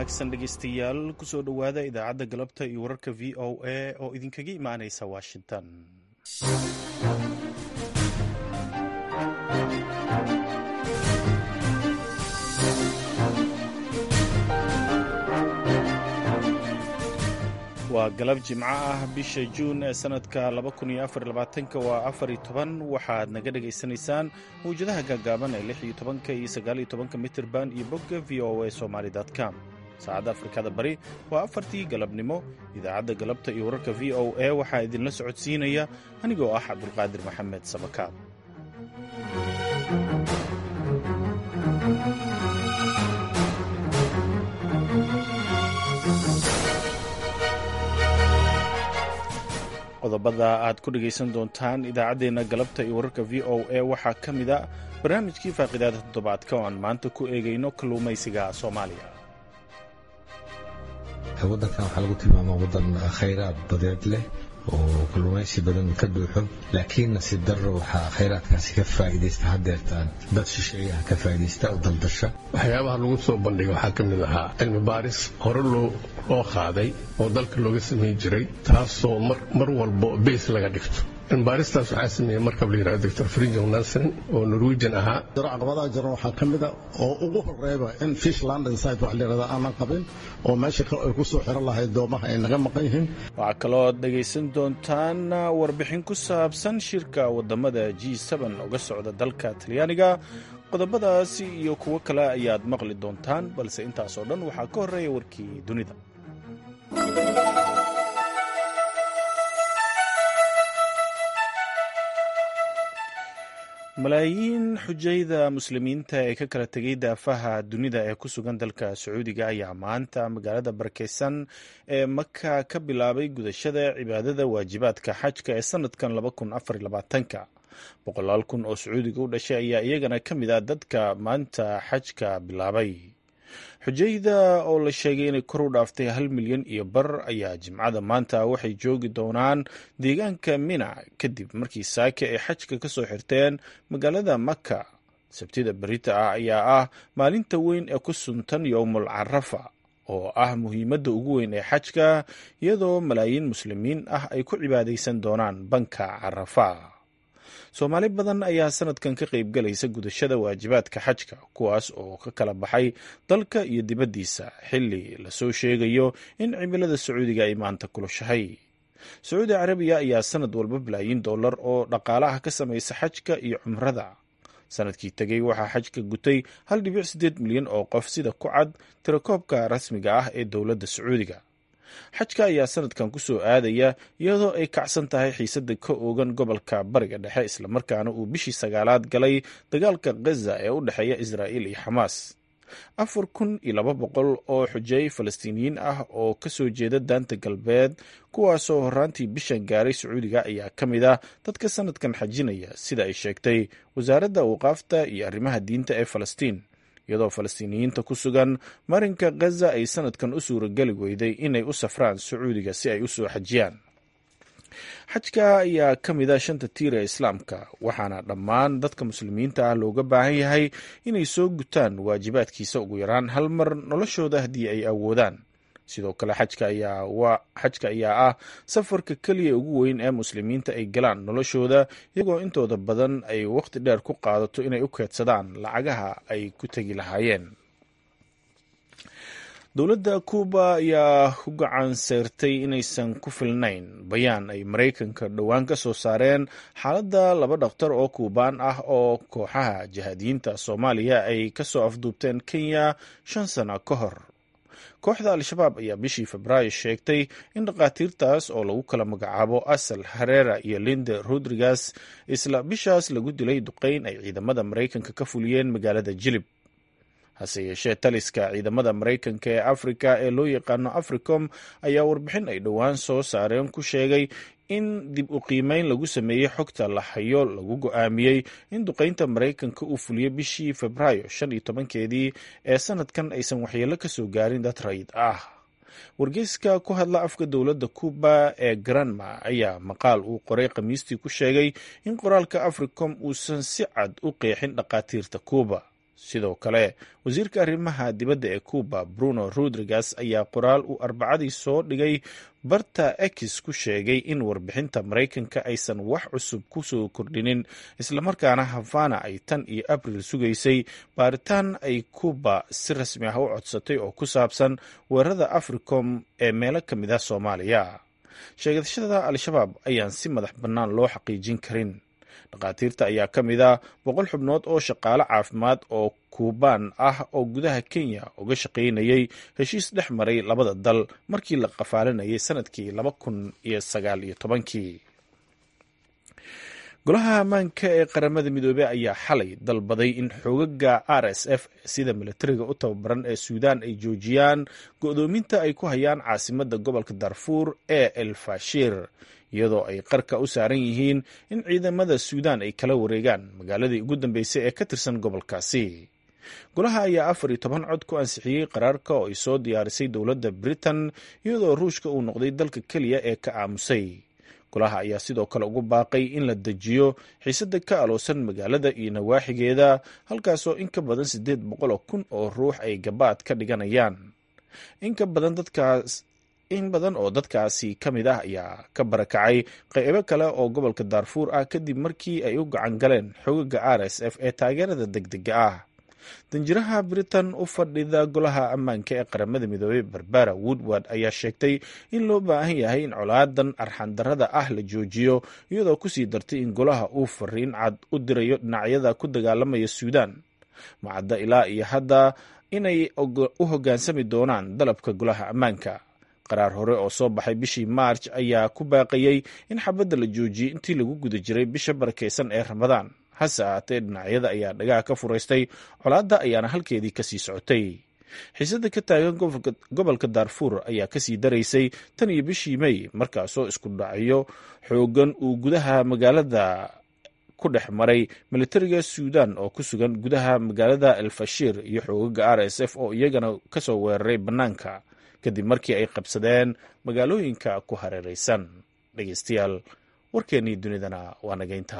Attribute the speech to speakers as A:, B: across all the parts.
A: wanaagsan dhegeystayaal kusoo dhowaada idaacadda galabta iyo wararka v o a oo idinkaga imaanaysa washington waa galab jimco ah bisha juun ee sanadka waa afari toban waxaad naga dhagaysanaysaan mawjadaha gaagaaban ee lix iyo tobanka iyo sagaal iyo tobanka mitirban iyo bogga v o a somaly com saacadda afrikada bari waa afartii galabnimo idaacadda galabta iyo wararka v o a waxaa idinla socodsiinaya anigoo ah cabdulqaadir maxamed sabakaab qodobada aad ku dhegaysan doontaan idaacaddeenna galabta iyo wararka v o a waxaa ka mid a barnaamijkii faaqidaada toddobaadka oo aan maanta ku eegayno kalluumaysiga soomaaliya
B: waddankan waxaa lagu tilmaamaa waddan khayraad badeed leh oo kalluumaysi badan ka buuxo laakiin nasiib darro waxaa khayraadkaasi ka faa'iidaysta haddeertaan dad shisheeyaha ka faa'iidaysta oo daldasha
C: waxyaabaha lagu soo bandhigay waxaa ka mid ahaa cilmi baaris hore loo qaaday oo dalka looga samayn jiray taasoo mar walbo beys laga dhigto cilmibaaristaas waxaa sameeyey markab la yidhahdo doctor frinjel nelson oo norwegian ahaa
D: jiro caqabadaha jiran waxaa ka mid a oo ugu horeeba in fish london site wax la yidhahda aanan qabin oo meesha kale ay ku soo xiran lahayd doomaha ay naga maqan yihiin
A: waxaa kaloo dhegaysan doontaan warbixin ku saabsan shirka waddamada g uga socda dalka talyaaniga qodobadaasi iyo kuwo kale ayaad maqli doontaan balse intaasoo dhan waxaa ka horreeya warkii dunida malaayiin xujayda muslimiinta ee ka kala tegay daafaha dunida ee ku sugan dalka sacuudiga ayaa maanta magaalada barakeysan ee maka ka bilaabay gudashada cibaadada waajibaadka xajka ee sanadkan ka boqolaal kun oo sacuudiga u dhashay ayaa iyagana ka mid ah dadka maanta xajka bilaabay xujayda oo la sheegay inay kor u dhaaftay hal milyan iyo bar ayaa jimcada maanta waxay joogi doonaan deegaanka mina kadib markii saake ay xajka ka soo xirteen magaalada maka sabtida berita ah ayaa ah maalinta weyn ee ku suntan yowmul carafa oo ah muhiimadda ugu weyn ee xajka iyadoo malaayiin muslimiin ah ay ku cibaadaysan doonaan banka carafa soomaali badan ayaa sanadkan ka qayb galaysa gudashada waajibaadka xajka kuwaas oo ka kala baxay dalka iyo dibaddiisa xilli lasoo sheegayo in cimilada sacuudiga ay maanta kulushahay sacuudi carabiya ayaa sanad walba balaayiin dollar oo dhaqaalaha ka samaysa xajka iyo cumrada sanadkii tegey waxaa xajka gutay hal dhibic siddeed milyan oo qof sida ku cad tirakoobka rasmiga ah ee dowladda sacuudiga xajka ayaa sanadkan ku soo aadaya iyadoo ay kacsan tahay xiisadda ka oogan gobolka bariga dhexe islamarkaana uu bishii sagaalaad galay dagaalka khaza ee u dhexeeya israa'iil iyo xamaas afar kun iyo laba boqol oo xujeey falastiiniyiin ah oo ka soo jeeda daanta galbeed kuwaasoo horraantii bishan gaaray sacuudiga ayaa ka mid ah dadka sanadkan xajinaya sida ay sheegtay wasaaradda awqaafta iyo arrimaha diinta ee falastiin iyadoo falastiiniyiinta ku sugan marinka khaza ay sanadkan u suurageli weyday inay u safraan sacuudiga si ay u soo xajiyaan xajka ayaa ka mid a shanta tiir ee islaamka waxaana dhammaan dadka muslimiinta ah looga baahan yahay inay soo gutaan waajibaadkiisa ugu yaraan hal mar noloshooda haddii ay awoodaan sidoo kale xajka ayaa ah safarka keliya ugu weyn ee muslimiinta ay galaan noloshooda iyagoo intooda badan ay wakhti dheer ku qaadato inay u keedsadaan lacagaha ay ku tegi lahaayeen dowladda kuuba ayaa u gacan seyrtay inaysan ku filnayn bayaan ay maraykanka dhowaan ka soo saareen xaaladda laba dhakhtar oo kuubaan ah oo kooxaha jihaadiyiinta soomaaliya ay ka soo afduubteen kenya shan sano ka hor kooxda al-shabaab ayaa bishii febraayo sheegtay in dhakhaatiirtaas oo lagu kala magacaabo asal harera iyo linde rodriguez isla bishaas lagu dilay duqeyn ay ciidamada maraykanka ka fuliyeen magaalada jilib hase yeeshee taliska ciidamada maraykanka ee afrika ee loo yaqaano africom ayaa warbixin ay dhowaan soo saareen ku sheegay in dib u qiimeyn lagu sameeyey xogta la hayo lagu go-aamiyey in duqeynta maraykanka uu fuliyo bishii febraayo shan iyo tobankeedii ee sanadkan aysan waxyeello ka soo gaarin dad rayid ah wargeyska ku hadla afka dowladda kuuba ee granma ayaa maqaal uu qoray khamiistii ku sheegay in qoraalka africom uusan si cad u qeexin dhakhaatiirta kuuba sidoo kale wasiirka arrimaha dibadda ee cuba bruno rodriguez ayaa qoraal uu arbacadii soo dhigay barta ex ku sheegay in warbixinta maraykanka aysan wax cusub ku soo kordhinin islamarkaana havana ay tan iyo abril sugaysay baaritaan ay cuba si rasmi ah u codsatay oo ku saabsan weerarada africom ee meelo ka mid ah soomaaliya sheegashada al-shabaab ayaan si madax bannaan loo xaqiijin karin dhakhaatiirta ayaa ka mid ah boqol xubnood oo shaqaale caafimaad oo kuubaan ah oo gudaha kenya uga shaqaynayay heshiis dhex maray labada dal markii la qafaalinayay sanadkii laba kun iyo sagaal iyo tobankii golaha ammaanka ee qaramada midoobey ayaa xalay dalbaday in xoogaga r s f sida milatariga u tababaran ee suudaan ay joojiyaan go-doominta ay ku hayaan caasimada gobolka darfuur ee el fashir iyadoo ay qarka u saaran yihiin in ciidamada suudaan ay kala wareegaan magaaladii ugu dambeysay ee ka tirsan gobolkaasi golaha ayaa afar iyo toban cod ku ansixiyey qaraarka oo ay soo diyaarisay dowladda britain iyadoo ruushka uu noqday dalka keliya ee ka aamusay golaha ayaa sidoo kale ugu baaqay in la dejiyo xiisada ka aloosan magaalada iyo nawaaxigeeda halkaasoo in ka badan siddeed boqol oo kun oo ruux ay gabaad ka dhiganayaan inka badan dadkaas in badan oo dadkaasi ka mid ah ayaa ka barakacay qaybo kale oo gobolka daarfuur ah kadib markii ay u gacan galeen xogaga r s f ee taageerada degdega ah danjiraha britain u fadhida golaha ammaanka ee qaramada midoobey barbara woodward ayaa sheegtay in loo baahan yahay in colaadan arxandarada ah la joojiyo iyadoo kusii dartay in golaha uu fariin cad u dirayo dhinacyada ku dagaalamaya suudaan macadda ilaa iyo hadda inay u hoggaansami doonaan dalabka golaha ammaanka qaraar hore oo soo baxay bishii maarj ayaa ku baaqayey in xabadda la joojiyey intii lagu guda jiray bisha barakeysan ee ramadaan hase ahaatee dhinacyada ayaa dhagaha ka furaystay colaadda ayaana halkeedii kasii socotay xiisada ka taagan gobolka daarfuur ayaa kasii daraysay tan iyo bishii mey markaasoo isku dhacyo xoogan uu gudaha magaalada ku dhex maray militariga suudan oo ku sugan gudaha magaalada elfashir iyo xoogaga r s f oo iyagana kasoo weeraray bannaanka kadib markii ay qabsadeen magaalooyinka ku hareeraysan dhegeystayaal warkeennii dunidana waa nageynta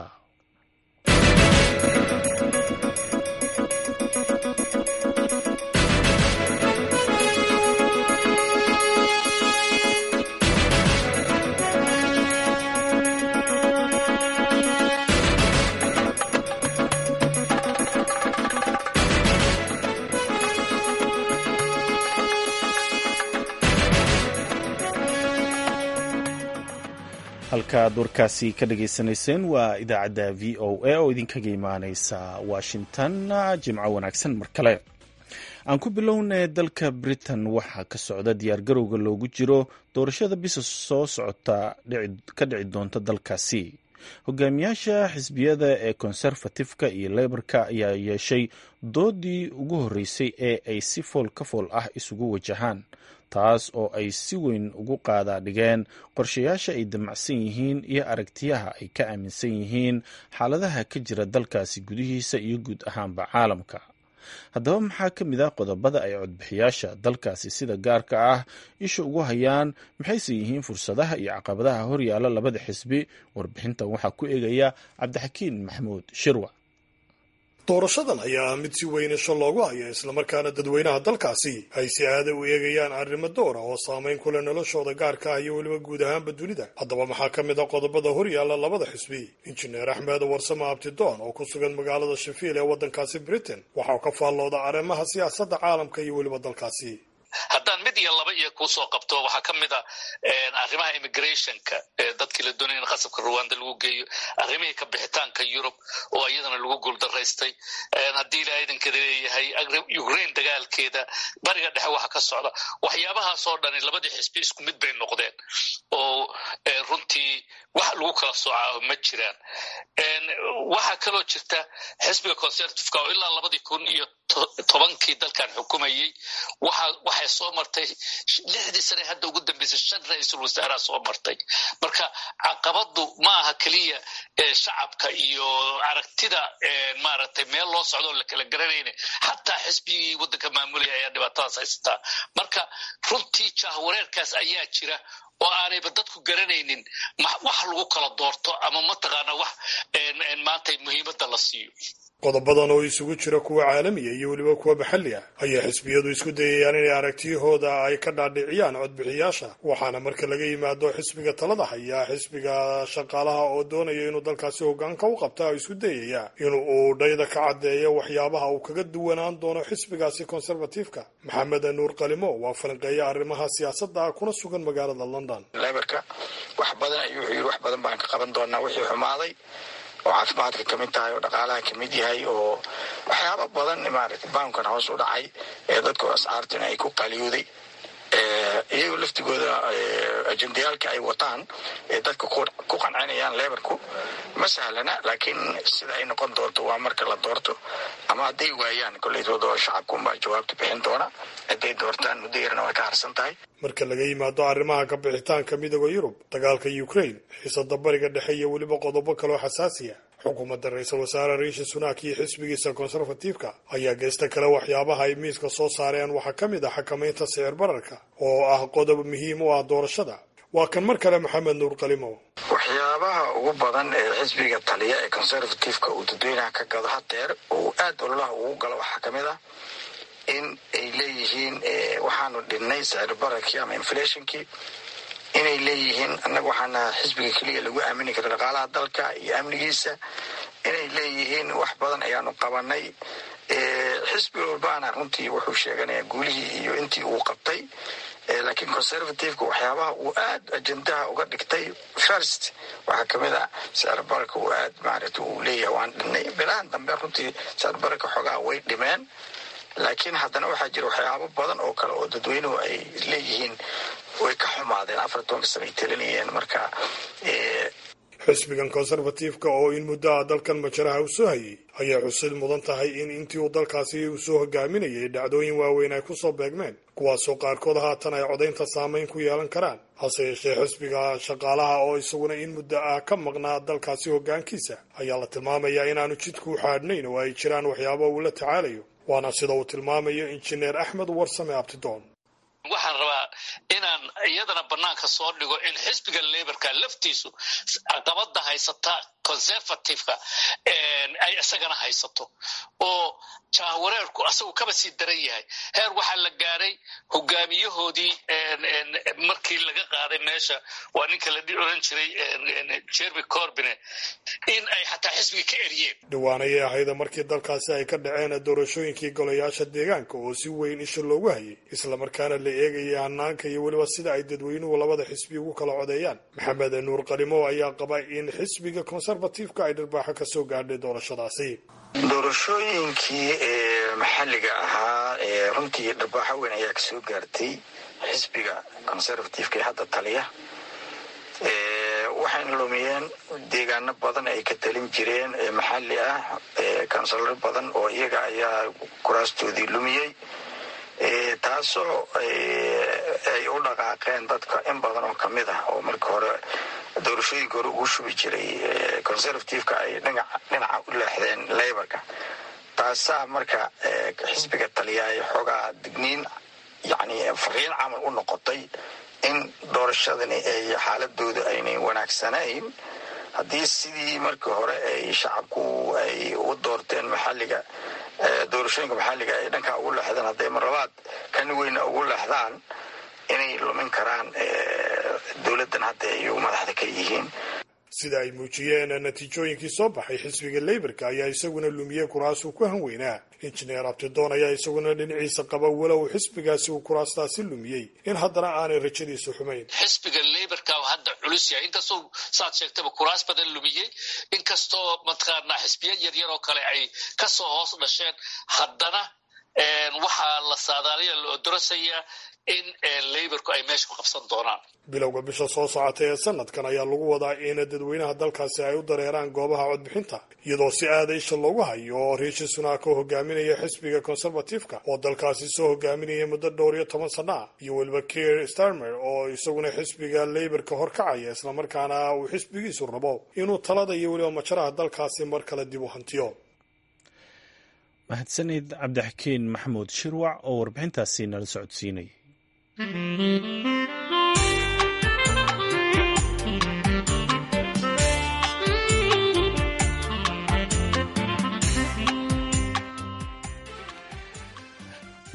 A: halkaad warkaasi ka dhageysanayseen waa idaacadda v o a oo idinkaga imaaneysa washington jimco wanaagsan mar kale aan ku bilownay dalka britain waxaa ka socda diyaargarowga loogu jiro doorashada bisa soo socota ka dhici doonta dalkaasi hogaamiyaasha xisbiyada ee konserfatifka iyo leyborka ayaa yeeshay doodii ugu horreysay ee ay si fool ka fool ah isugu wajahaan taas oo ay si weyn ugu qaadaa dhigeen qorshayaasha ay damacsan yihiin iyo aragtiyaha ay ka aaminsan yihiin xaaladaha ka jira dalkaasi gudihiisa iyo guud ahaanba caalamka haddaba maxaa ka mid ah qodobada ay codbixiyaasha dalkaasi sida gaarka ah isha ugu hayaan maxayse yihiin fursadaha iyo caqabadaha horyaala labada xisbi warbixintan waxaa ku eegaya cabdixakiin maxamuud shirwa
E: doorashadan ayaa mid si weyn isho loogu haya islamarkaana dadweynaha dalkaasi ay si aada u eegayaan arrimo dowra oo saamayn ku leh noloshooda gaarka ah iyo weliba guud ahaanba dunida haddaba maxaa ka mid a qodobada horyaalla labada xisbi injineer axmed warsame abtidoon oo ku sugan magaalada shafiil ee waddankaasi britain waxauu ka faallooda arrimaha siyaasadda caalamka iyo weliba dalkaasi
F: haddaan mid iyo laba iyo kuusoo qabto waxaa ka mid a arrimaha immigrationka dadkii la doonaya in qasabka ruwanda lagu geeyo arrimihii ka bixitaanka yurub oo iyadana lagu guuldaraystay haddii ilaa idankeeda leeyahay ukraine dagaalkeeda bariga dhexe waxa ka socda waxyaabahaasoo dhani labadii xisbi isku mid bay noqdeen oo runtii wax lagu kala soocaaho ma jiraan waxaa kaloo jirta xisbiga conservativeka oo ilaa labadii kun iyo tobankii dalkan xukumayey waxay soo martay lixdii sane hadda ugu dambeysay shan ra-iisul wasaaraha soo martay marka caqabadu ma aha keliya shacabka iyo aragtida maaragtay meel loo socdo oo la kala garanayna xataa xisbigii waddanka maamulaya ayaa dhibaatadaas haysataa marka runtii jahwareerkaas ayaa jira oo aanayba dadku garanaynin wax lagu kala doorto ama mataqaana wax maanta muhiimadda la siiyo
E: qodobadan oo isugu jira kuwa caalamiya iyo weliba kuwa maxalli ah ayaa xisbiyadu isku dayayaan inay aragtiyahooda ay ka dhaadhiciyaan codbixiyaasha waxaana marka laga yimaado xisbiga talada haya xisbiga shaqaalaha oo doonaya inuu dalkaasi hogaanka u qabta isku dayaya in uu dhayda ka caddeeyo waxyaabaha uu kaga duwanaan doono xisbigaasi conservatifeka maxamed nuur qalimo waa falanqeeya arrimaha siyaasadda kuna sugan magaalada london
G: leberka wax badan ayuu wuxuu yidhi wax badan baan ka qaban doonaa wixii xumaaday oo caafimaadka ka mid tahay oo dhaqaalaha ka mid yahay oo waxyaaba badan maaragtay baankan hoos u dhacay ee dadku ascaartina ay ku qaliyooday iyagoo laftigooda ajendayaalka ay wataan ee dadka ku qancinayaan lebarku ma sahlana laakiin sida ay noqon doonto waa marka la doorto ama hadday waayaan koleytooda shacabkuunbaa jawaabta bixin doona hadday doortaan muddo yarna way ka harsan tahay
E: marka laga yimaado arrimaha ka bixitaanka midooda yurub dagaalka ukraine xiisada bariga dhexe iyo weliba qodobo kaloo xasaasiya xukuumadda ra-iisul wasaare riishi sunak iyo xisbigiisa conservatifeka ayaa geysta kale waxyaabaha ay miiska soo saareen waxaa ka mid ah xakamaynta sicir bararka oo ah qodob muhiim u ah doorashada waa kan mar kale maxamed nuur qalimo
G: waxyaabaha ugu badan ee xisbiga taliya ee conservativeka uu dadweynaha ka gado hadeer uu aada ololaha ugu galo waxaa ka mid ah in ay leeyihiin waxaanu dhinnay sicir bararkii ama inflationkii inay leeyihiin annaga waxaana xisbiga keliya lagu aamini kara dhaqaalaha dalka iyo amnigiisa inay leeyihiin wax badan ayaanu qabanay xisbi walbaana runtii wuxuu sheeganayaa guulihii iyo intii uu qabtay laakiin conservativeka waxyaabaha uu aad ajendaha uga dhigtay first waxaa kamid a sicir bararka uu aad maaragta uu leeyahay waan dhinnay bilahan dambe runtii sicir bararka xoogaha way dhimeen laakiin haddana waxaa jira waxyaabo badan oo kale oo dadweynuhu ay leeyihiin way ka xumaadeen afar tobanka sana ay talinayeen marka
E: xisbigan conservatifeka oo in muddaha dalkan majaraha u soo hayay ayaa xusid mudan tahay in intii uu dalkaasi uu soo hogaaminayay dhacdooyin waaweyn ay kusoo beegmeen kuwaasoo qaarkood haatan ay codaynta saameyn ku yeelan karaan hase yeeshee xisbiga shaqaalaha oo isaguna in muddo ah ka maqnaa dalkaasi hoggaankiisa ayaa la tilmaamayaa inaanu jidku u xaadhnayn oo ay jiraan waxyaabo uu la tacaalayo waana sida uu tilmaamayo injineer axmed warsame abtidoon
F: waxaan rabaa inaan iyadana banaanka soo dhigo in xisbiga laborka laftiisu caqabada haysata conservativeka ay isagana haysato oo jahwareerku asagu kaba sii daran yahay heer waxaa la gaaray hogaamiyahoodii markii laga qaaday meesha waa ninka la oran jiray jeremy corbine in ay xataa xisbiga ka eriyeen
E: dhawaanayay ahayda markii dalkaasi ay ka dhaceen doorashooyinkii golayaasha deegaanka oo si weyn isha loogu hayay islamarkaana la eegayay hanaanka iyo weliba sida ay dadweynuhu labada xisbi ugu kala codeeyaan maxamed nuur qalimo ayaa qaba in xisbiga conservativeka ay dharbaaxo ka soo gaadhay doorashadaasi
G: doorashooyinkii maxalliga ahaa runtii dharbaaxo weyn ayaa kasoo gaartay xisbiga conservativeka ee hadda taliya waxayna lumiyeen deegaano badan ay ka talin jireen maxalli ah kansalaro badan oo iyaga ayaa kuraastoodii lumiyey taasoo ay u dhaqaaqeen dadka in badan oo kamid ah oo marka hore doorashooyinka hore ugu shubi jiray conservativeka ay dhinaca u leexdeen laborka taasaa marka xisbiga taliya ay xoogaa digniin yani fariin camal u noqotay in doorashadani ay xaaladooda aynay wanaagsanayn haddii sidii markii hore ay shacabku ay u doorteen maxalliga doorashooyinka maxalliga ay dhankaa ugu leexdeen hadday marlabaad kan weyna ugu leexdaan inay lumin karaan dowladdan hadda ay madaxda ka yihiin
E: sida ay muujiyeen natiijooyinkii soo baxay xisbiga leyborka ayaa isaguna lumiyey kuraasuu ku hanweynaa injineer abtidoon ayaa isaguna dhinaciisa qaba walow xisbigaasi uu kuraastaasi lumiyey in haddana aanay rajadiisu xumayn
F: xisbiga leyborka hadda culus yahay inkastoo saad sheegtaba kuraas badan lumiyey inkastoo mataqaanaa xisbiya yaryar oo kale ay kasoo hoos dhasheen haddana waxaa la saadaaliya la odorasayaa in leyborku ay meesha ku qabsan doonaan
E: bilowga bisha soo socota ee sanadkan ayaa lagu wadaa in dadweynaha dalkaasi ay u dareeraan goobaha codbixinta iyadoo si aada isha loogu hayo oo riishi sunaak oo hogaaminaya xisbiga conservativeka oo dalkaasi soo hogaaminaya muddo dhowr iyo toban sana ah iyo weliba kier starmer oo isaguna xisbiga leyborka horkacaya islamarkaana uu xisbigiisu rabo inuu talada iyo weliba majaraha dalkaasi mar kale dib u hantiyo
A: mahadsanid cabdixakiin maxamuud shirwac oo warbixintaasi nala socodsiinayay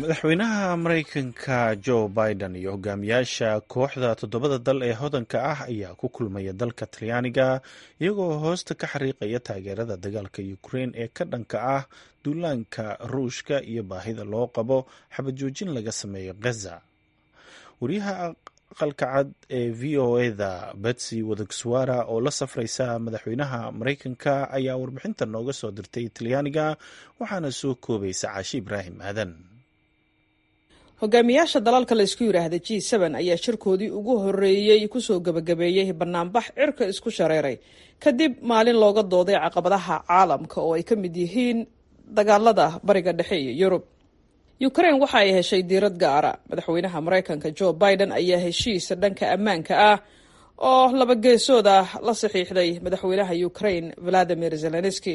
A: madaxweynaha maraykanka jo biden iyo hogaamiyaasha kooxda toddobada dal ee hodanka ah ayaa ku kulmaya dalka talyaaniga iyagoo hoosta ka xariiqaya taageerada dagaalka ukrein ee ka dhanka ah duulaanka ruushka iyo baahida loo qabo xabad joojin laga sameeyo gaza wariyaha aqalka cad ee v o eda betsy wadagswara oo la safraysa madaxweynaha maraykanka ayaa warbixinta nooga soo dirtay talyaaniga waxaana soo koobaysa caashi ibraahim aadan
H: hogaamiyaasha dalalka la isku yidhaahda g n ayaa shirkoodii ugu horeeyey kusoo gebagabeeyey banaanbax cirka isku shareeray kadib maalin looga dooday caqabadaha caalamka oo ay ka mid yihiin dagaalada bariga dhexe iyo yurub ukrain waxa ay heshay diirad gaara madaxweynaha maraykanka jo biden ayaa heshiisa dhanka ammaanka ah oo laba geesood ah la saxiixday madaxweynaha ukrain valadimir zelenski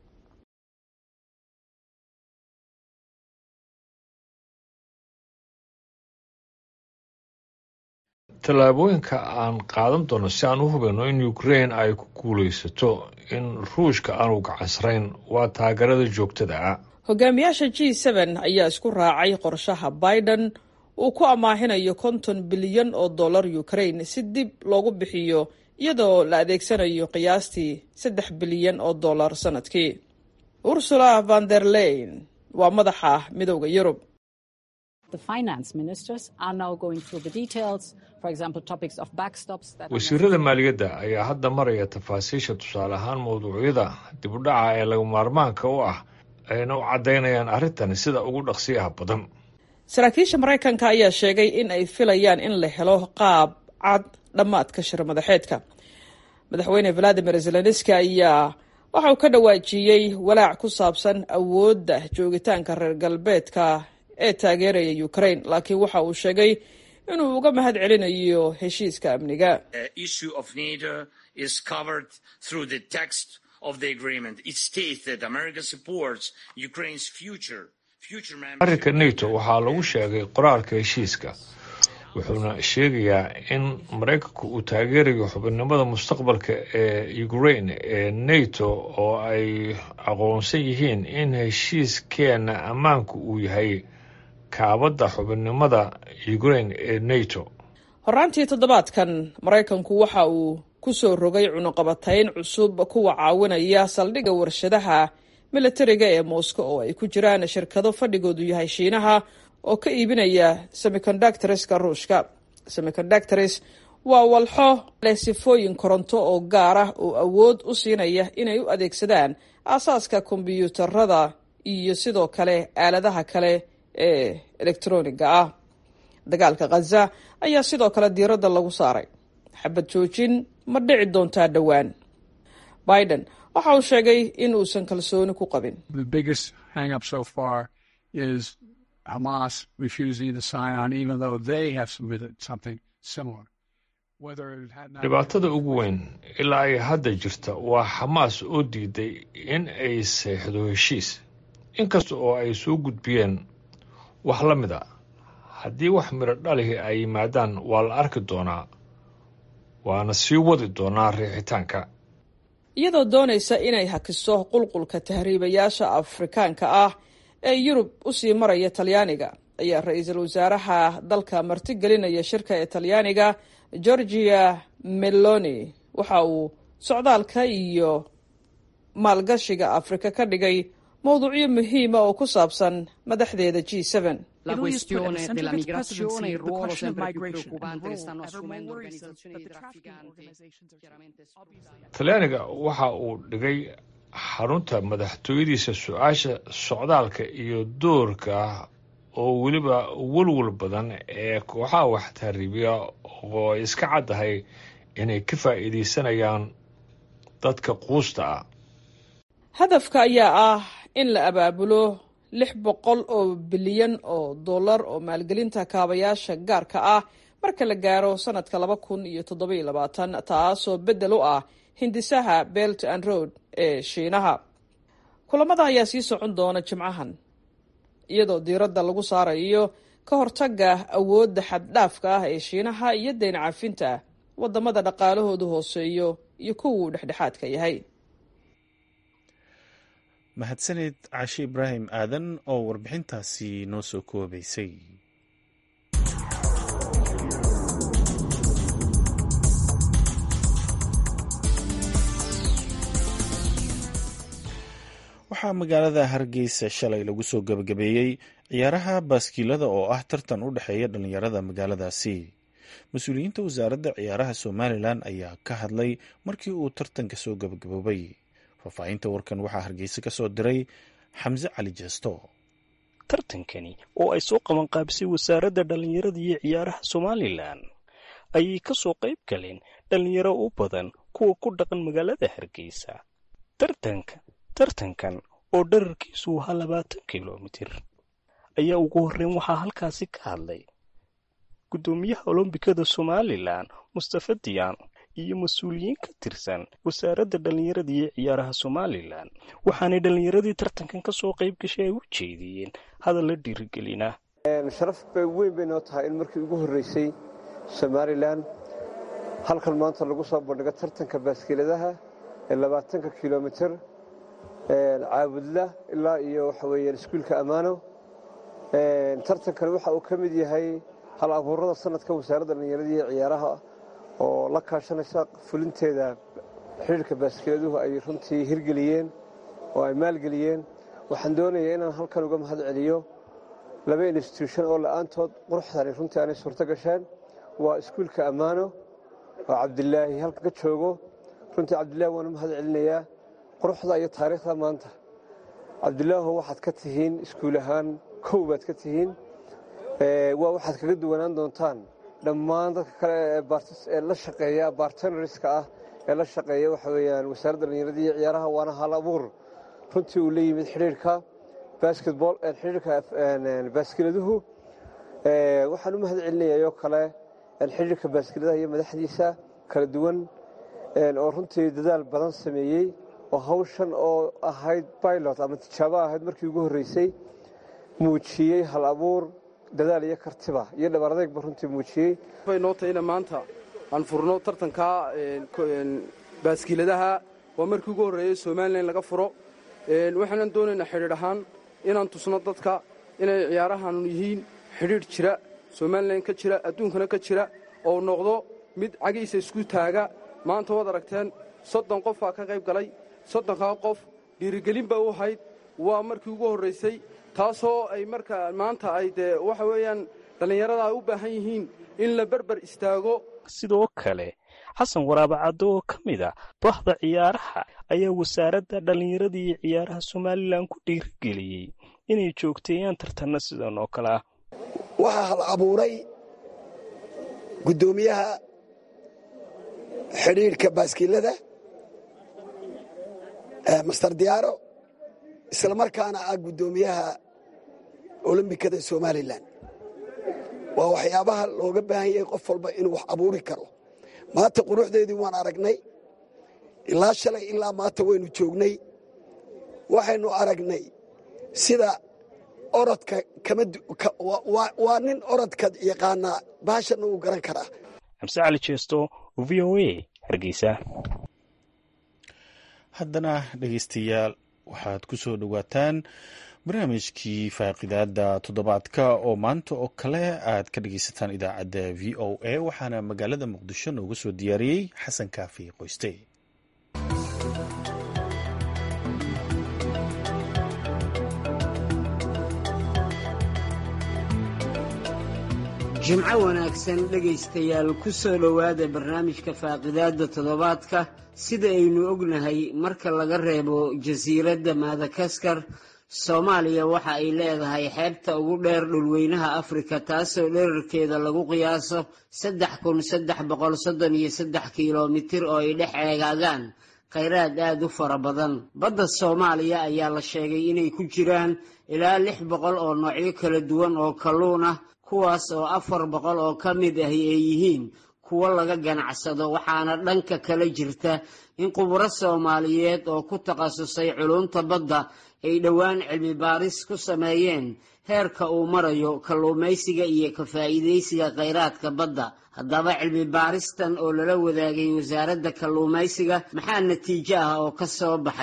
I: tallaabooyinka aan qaadan doono si aan u hubino in ukrain ay ku guulaysato in ruushka aanu gacansarayn waa taageerada joogtada ah
H: hogaamiyaasha g ayaa isku raacay qorshaha biden uu ku amaahinayo konton bilyan oo dollar ukrain si dib loogu bixiyo iyadoo la adeegsanayo qiyaastii saddex bilyan oo dollar sanadkii ursula van der leyn waa madaxa midowda yurub
I: wasiirada maaliyadda ayaa hadda maraya tafaasiisha tusaale ahaan mawduucyada dibudhaca ee laga maarmaanka u ah ayna u caddaynayaan arrintan sida ugu dhaqsiyaha badan
H: saraakiisha maraykanka ayaa sheegay in ay filayaan in la helo qaab cad dhammaadka shir madaxeedka madaxweyne valadimir zelenski ayaa waxa uu ka dhawaajiyey walaac ku saabsan awoodda joogitaanka reer galbeedka ee taageeraya ukrain laakiin waxa uu sheegay inuu uga mahad celinayo heshiiska amniga
I: arrinka nato waxaa lagu sheegay qoraalka heshiiska wuxuuna sheegayaa in maraykanku uu taageerayo xubinnimada mustaqbalka ee ukrain ee nato oo ay aqoonsan yihiin in heshiiskeena ammaanku uu yahay kaabadda xubinnimada ukrain ee nato
H: horaantii toddobaadkan maraykanku waxa uu ku soo rogay cunuqabatayn cusub kuwa caawinaya saldhigga warshadaha militariga ee moscow oo ay ku jiraan shirkado fadhigoodu yahay shiinaha oo ka iibinaya semicondactreska ruushka semicondactores waa walxo leh sifooyin koronto oo gaar ah oo awood u siinaya inay u adeegsadaan aasaaska kombyuutarada iyo sidoo kale aaladaha kale ee elektroniga ah dagaalka khaza ayaa sidoo kale diiradda lagu saaray xabad joojin ma dhici doontaa dhowaan biden waxa uu sheegay in uusan kalsooni ku qabin
I: dhibaatada ugu weyn ilaa ay hadda jirta waa xamaas oo diiday in ay seexdo heshiis inkasta oo ay soo gudbiyeen wax la mid a haddii wax midho dhalihi ay yimaadaan waa la arki doonaa waana sii wadi doonaa riixitaanka
H: iyadoo doonaysa inay hakiso qulqulka tahriibayaasha afrikaanka ah ee yurub usii maraya talyaaniga ayaa ra-iisul wasaaraha dalka martigelinaya shirka ee talyaaniga georgia meloni waxa uu socdaalka iyo maalgashiga afrika ka dhigay mowduucyo muhiima oo ku saabsan madaxdeeda g
I: talyaaniga waxa uu dhigay xarunta madaxtooyadiisa su-aasha socdaalka iyo doorka oo weliba walwal badan ee kooxaha wax tahriibiya oo ay iska caddahay inay ka faa'iidaysanayaan dadka quusta ah
H: hadafka ayaa ah in la abaabulo lix boqol oo bilyan oo dollar oo maalgelinta kaabayaasha gaarka ah marka la gaaro sanadka laba kun iyo toddoba iyo labaatan taasoo beddel u ah hindisaha belt and road ee shiinaha kulamada ayaa sii socon doona jimcahan iyadoo diiradda lagu saarayo ka hortagga awoodda xaddhaafka ah ee shiinaha iyo deyn cafinta waddamada dhaqaalahoodu hooseeyo iyo kuwuu dhexdhexaadka yahay
A: mahadsaneed cashe ibraahim aadan oo warbixintaasi noo soo koobaysay waxaa magaalada hargeysa shalay lagu soo gebagabeeyey ciyaaraha baaskiilada oo ah tartan u dhexeeya dhallinyarada magaaladaasi mas-uuliyiinta wasaaradda ciyaaraha somalilan ayaa ka hadlay markii uu tartanka soo gebagaboobay faahfaahinta warkan waxaa hargeysa ka soo diray xamse cali jeesto
J: tartankani oo ay soo qabanqaabisay wasaaradda dhallinyarada iyo ciyaaraha somalilan ayay ka soo qayb galeen dhallinyaro u badan kuwa ku dhaqan magaalada hargeysa tartanka tartankan oo dherarkiisu ahaa labaatan kilomitir ayaa ugu horreyn waxaa halkaasi ka hadlay guddoomiyaha olombikada somalilan mustafa diyaan iyo mas-uuliyiin ka tirsan wasaaradda dhallinyarada iyo ciyaaraha somalilan waxaanay dhallinyaradii tartankan ka soo qayb gashay ay u jeediyeen hadal la dhiirigelina
K: sharaf bay weyn bay noo tahay in markii ugu horreysay somalilan halkan maanta lagu soo bandhigo tartanka baaskiiladaha ee labaatanka kilomitir caabudla ilaa iyo waxa weeyaan iskuulka ammaano tartankan waxa uu ka mid yahay hal abuurada sanadka wasaaradda dhallinyarada iyo ciyaaraha oo la kaashanaysa fulinteeda xidhiirka baaskiladuhu ay runtii hirgeliyeen oo ay maalgeliyeen waxaan doonayaa inaan halkan uga mahad celiyo laba instituushon oo la'aantood quruxdani runtii aanay suurto gasheen waa iskuulka ammaano oo cabdilaahi halka ka joogo runtii cabdilaahi waan u mahad celinayaa quruxda iyo taariikhda maanta cabdilaaho waxaad ka tihiin iskuul ahaan kow baad ka tihiin waa waxaad kaga duwanaan doontaan dhammaan dadka kale ee la shaqeeya bartenariska ah ee la shaqeeya waxa weeyaan wasaaradda dhallinyarada iyo ciyaaraha waana hal abuur runtii uu la yimid xidhiirka basketball xidhiirka baaskiladuhu waxaan u mahad celinayayoo kale xidhiirka baaskiladaha iyo madaxdiisa kala duwan oo runtii dadaal badan sameeyey oo hawshan oo ahayd pilot ama tijaabo ahayd markii ugu horreysay muujiyey hal abuur dadaal iyo kartiba iyo dhabar adeegba runtii muujiyey
L: way noo tahayna maanta aan furno tartanka baaskiiladaha waa markii ugu horreeyey somalilan laga furo waxaanan doonaynaa xidhiidh ahaan inaan tusno dadka inay ciyaarahan yihiin xidhiidh jira somalilan ka jira adduunkana ka jira oo noqdo mid cagiisa isku taaga maanta waad aragteen soddon qof baa ka qayb galay soddonkaa qof dhiirigelin ba u ahayd waa markii ugu horraysay taasoo ay marka maanta ay dee waxa weeyaan dhallinyarada ay u baahan yihiin in la berber istaago
J: sidoo kale xasan waraabacaddo oo ka mid a bahda ciyaaraha ayaa wasaaradda dhallinyarada iyo ciyaaraha somalilan ku dhiirigeliyey inay joogteeyaan tartanna sidan oo kale ah
M: waxaa hal abuuray guddoomiyaha xidhiidhka baaskiilada master diyaaro isla markaana ah guddoomiyaha olombikada somalilan waa waxyaabaha looga baahan yahay qof walba inuu wax abuuri karo maanta quruxdeedii waan aragnay ilaa shalay ilaa maanta waynu joognay waxaynu aragnay sida orodka waa nin orodka yaqaanaa baashana uu garan karaa
J: xamse cali jeesto v o a hargeysa
A: haddana dhegeystayaal waxaad ku soo dhowaataan barnaamijkii faaqidaada toddobaadka oo maanta oo kale aad ka dhegeysataan idaacadda v o a waxaana magaalada muqdisho nooga soo diyaariyey xasan kaafi qoyste
N: jimco wanaagsan dhegaystayaal ku soo dhowaada barnaamijka faaqidaadda toddobaadka sida aynu ognahay marka laga reebo jasiiradda madakaskar soomaaliya waxa ay leedahay xeebta ugu dheer dhulweynaha afrika taasoo dherarkeeda lagu qiyaaso saddex kun saddex boqol soddon iyo saddex kilomitir oo ay dhex eegaagaan khayraad aad u fara badan badda soomaaliya ayaa la sheegay inay ku jiraan ilaa lix boqol oo noocyo kala duwan oo kalluun ah kuwaas oo afar boqol oo ka mid ahi ay yihiin kuwo laga ganacsado waxaana dhanka kala jirta in khuburo soomaaliyeed oo ku takhasusay culunta badda ay dhowaan cilmi baaris ku sameeyeen heerka uu marayo kalluumaysiga iyo ka faa'iidaysiga khayraadka badda haddaba cilmi baaristan oo lala wadaagay wasaaradda kalluumaysiga maxaa natiijo ah oo ka soo baxay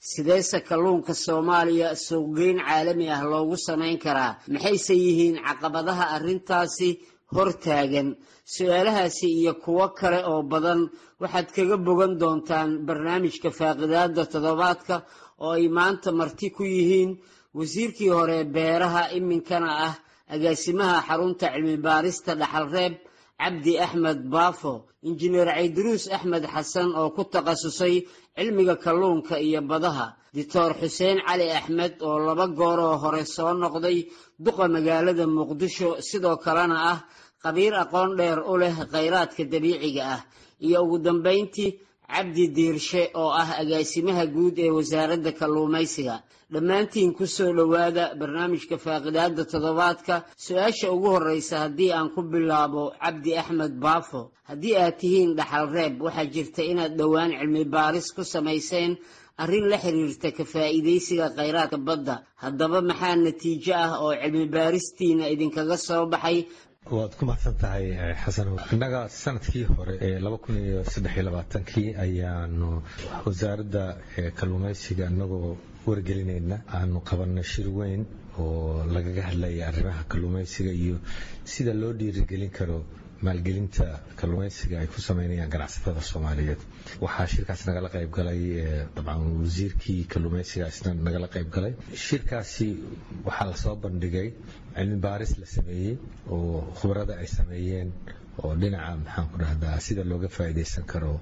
N: sideese kalluunka soomaaliya suuqgeyn caalami ah loogu samayn karaa maxayse yihiin caqabadaha arrintaasi hortaagan su-aalahaasi iyo kuwo kale oo badan waxaad kaga bogan doontaan barnaamijka faaqidaada toddobaadka oo ay maanta marti ku yihiin wasiirkii hore beeraha iminkana ah agaasimaha xarunta cilmi baarista dhaxalreeb cabdi axmed baafo injineer cayduruus axmed xasan oo ku takhasusay cilmiga kalluunka iyo badaha doctor xuseen cali axmed oo laba gooroo hore soo noqday duqa magaalada muqdisho sidoo kalena ah khabiir aqoon dheer u leh khayraadka dabiiciga ah iyo ugu dambayntii cabdi diirshe oo ah agaasimaha guud ee wasaaradda kalluumaysiga dhammaantiin ku soo dhowaada barnaamijka faaqidaada toddobaadka su-aasha ugu horreysa haddii aan ku bilaabo cabdi axmed baafo haddii aad tihiin dhaxal reeb waxaa jirta inaad dhowaan cilmi baaris ku samayseen arrin la xiriirta ka faa'iidaysiga khayraadka badda haddaba maxaa natiijo ah oo cilmi baaristiina idinkaga soo baxay
B: waad ku mahadsan tahay xasan innaga sanadkii hore ee kii ayaanu wasaaradda kalluumaysiga inagoo wargelinayna aanu qabanay shir weyn oo lagaga hadlaya arrimaha kalluumaysiga iyo sida loo dhiirigelin karo maalgelinta kalluumaysiga ay ku sameynayaan ganacsatada soomaaliyeed waxaa shirkaas nagala qayb galay dabcan wasiirkii kalluumaysiga isna nagala qayb galay shirkaasi waxaa lasoo bandhigay cilmi baaris la sameeyey oo khubarada ay sameeyeen oo dhinaca maxaan ku dhahdaa sida looga faa'iidaysan karo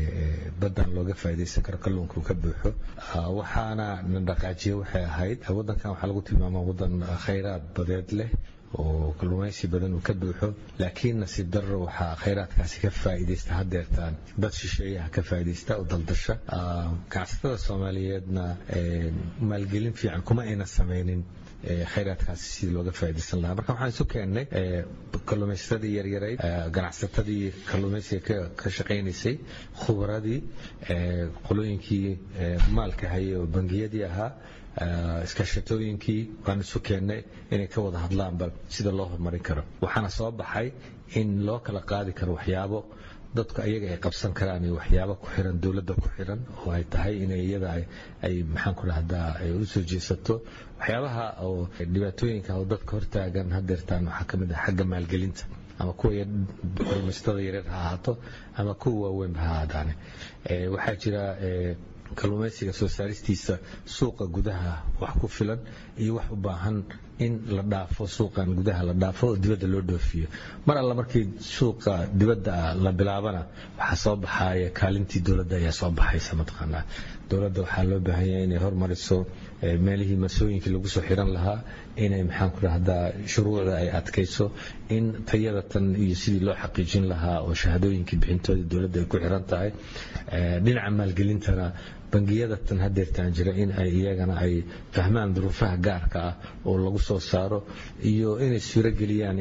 B: baddan looga faa'iidaysan karo kalluunka uu ka buuxo waxaana na dhaqaajiye waxay ahayd waddankan waxaa lagu tilmaamaa waddan khayraad badeed leh oo kalluumaysi badan uu ka buuxo laakiin nasiib darro waxaa khayraadkaasi ka faa'iidaysta haddeertaan dad shisheeyaha ka faa'iidaysta oo daldasha ganacsatada soomaaliyeedna maalgelin fiican kuma ayna samaynin khayraadkaasi sidii looga faa'iidaysan lahaa marka waxaan isu keennay kalluumaysatadii yaryarayd ganacsatadii kalluumaysiga ka shaqaynaysay khubaradii qolooyinkii maalka hayay oo bangiyadii ahaa iskaashatooyinkii waan isu keennay inay ka wada hadlaanba sida loo horumarin karo waxaana soo baxay in loo kala qaadi karo waxyaabo dadku ayaga ay qabsan karaan iyo waxyaabo ku xiran dowladda ku xiran oo ay tahay inay iyada ay maxaan ku dhahdaa ay u soo jeesato waxyaabaha oo dhibaatooyinka oo dadka hortaagan hadeertaan waxaa ka mid ah xagga maalgelinta ama kuwa kalluumaysatada yaryar ha ahaato ama kuwa waaweynba ha ahaadaane waxaa jira kalluumaysiga soo saaristiisa suuqa gudaha wax ku filan iyo wax u baahan in la dhaafo suuqan gudaha la dhaafo oo dibadda loo dhoofiyo mar alla markii suuqa dibadda la bilaabana waxaa soo baxaya kaalintii dowladda ayaa soo baxaysa mataqaanaa dowladda waxaa loo baahan yahay inay hormariso meelihii masooyinkii lagu soo xiran lahaa inay maxaan ku dhahdaa shuruucda ay adkayso in tayada tan iyo sidii loo xaqiijin lahaa oo shahaadooyinkii bixintooda dowladda ay ku xiran tahay dhinaca maalgelintana bangiyada tan hadeertaan jira in ay iyagana ay fahmaan duruufaha gaarka ah oo lagu soo saaro iyo inay suuro geliyaan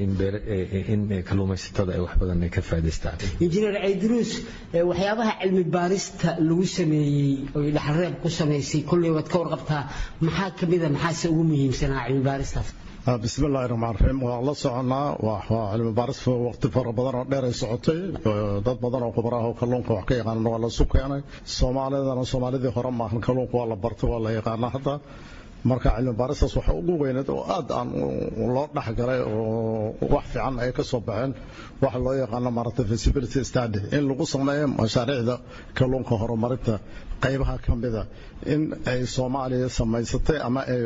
B: in kalluumaysatada ay wax badan ay ka faa'idaystaan
N: injineer cayduruus waxyaabaha cilmi baarista lagu sameeyey oy dhaxalreeb ku samaysay kolley waad ka warqabtaa maxaa ka mida maxaase ugu muhiimsanaa cilmi baaristaas
D: bismi illaahi raxmaan raxiim waan la soconnaa waa cilmi baaris waqti fara badan oo dheer ay socotay dad badan oo khubaraah oo kalluunka wax ka yaqaana waa la isu keenay soomaalidana soomaalidii hore maahan kalluunka waa la bartay waa la yaqaanaa hadda marka cilmi baaristaas waxa ugu weyneed oo aad aan loo dhexgalay oo wax fiican ay ka soo baxeen waxa loo yaqaano maaragtay feasibility study in lagu sameeyo mashaariicda kalluunka horumarinta qaybaha ka mida in ay soomaaliya samaysatay ama ay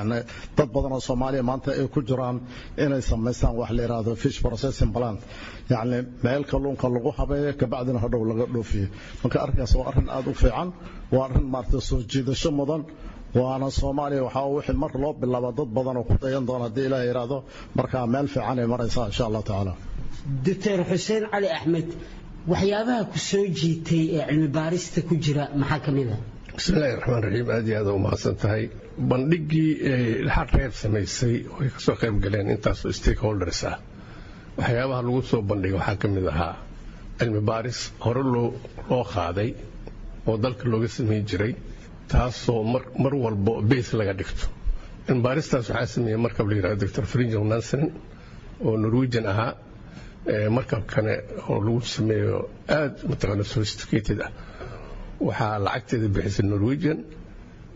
D: dad badan oo soomaaliya maanta ay ku jiraan inay samaystaan wax la yidhaahdo fish processing plant yacni meel kalluunka lagu habeeyo kabacdina hadhow laga dhoofiyo marka arrinkaas waa arrin aad u fiican waa arrin maaragtay soo jiidasho mudan waana soomaaliya waxaa wixii mar loo bilaaba dad badan oo ku dayan doona haddii ilaah yidhaahdo markaa meel fiican ay maraysaa insha allah tacaala
N: doctor xuseen cali axmed waxyaabaha ku soo jiitay ee cilmi baarista ku jira maxaa ka mid a
C: bismillahi raxmaan raxiim aad iyo aad u mahadsan tahay bandhigii dhaxal reer samaysay oo ay kasoo qayb galeen intaasoo stakeholders ah waxyaabaha lagu soo bandhigay waxaa ka mid ahaa cilmi baaris hore loo qaaday oo dalka looga samayn jiray taasoo mar walbo beys laga dhigto cilmi baaristaas waxaa sameeyey markab la yidhahdo doctor frinjel nansen oo norwegian ahaa markabkane oo lagu sameeyo aad mataqaana sophisticated ah waxaa lacagteeda bixisay norwegian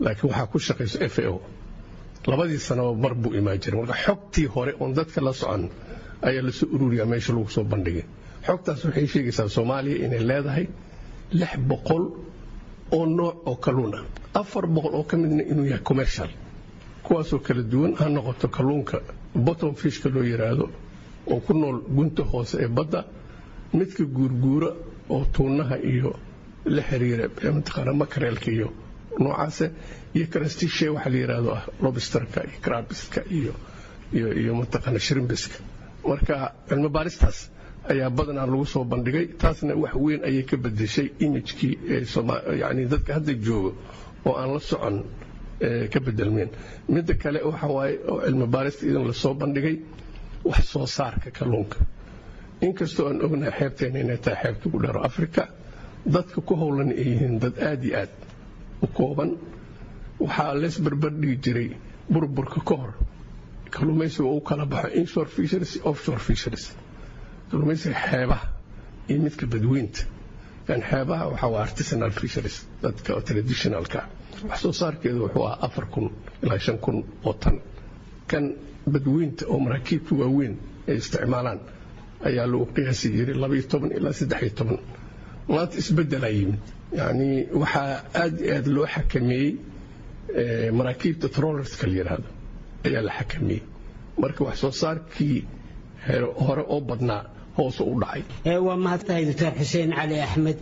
C: laakiin waxaa ku shaqayso f a o labadii sanaba mar buu imaan jiray marka xogtii hore oon dadka la socon ayaa lasoo ururiyaa meesha lagu soo bandhigay xogtaas waxay sheegaysaa soomaaliya inay leedahay lix boqol oo nooc oo kalluun ah afar boqol oo ka midna inuu yahay commercial kuwaasoo kala duwan ha noqoto kalluunka bottom fishka loo yidhaahdo oo ku nool gunta hoose ee badda midka guurguura oo tuunaha iyo la xiriira mataqaana makareelka iyo noocaase iyo krastishe waxa la yidhaahdo ah lobsterka iyo krabiska iyo iyo iyo mataqaana shrimbiska marka cilmi baaristaas ayaa badanaa lagu soo bandhigay taasna wax weyn ayay ka bedeshay imijkii yani dadka hadda joogo oo aan la socon ka bedelmeen midda kale waxa waaye oo cilmi baarista idan lasoo bandhigay wax soo saarka kalluunka inkastoo aan ognahay xeebteena inay tahay xeebta ugu dheero afrika dadka ku howlan ay yihiin dad aad iyo aad u kooban waxaa lees barbardhigi jiray burburka ka hor kalluumaysiga uu kala baxo inshore fisheries offshore fisheries kalluumaysiga xeebaha iyo midka badweynta yani xeebaha waxaa waa artisanal fisheries dadka oo traditionalka wax soo saarkeedu wuxuu ahaa afar kun ilaa shan kun oo tan kan badweynta oo maraakiibta waaweyn ay isticmaalaan ayaa lagu qiyaasi jiray labaiyo toban ilaa saddex-iyo toban maanta isbeddelaa yimid yani waxaa aad iyo aad loo xakameeyey maraakiibta trollerska la yidhaahdo ayaa la xakameeyey marka wax soo saarkii hore oo badnaa hoose u dhacay
N: waa mahadtahay doctor xuseen cali axmed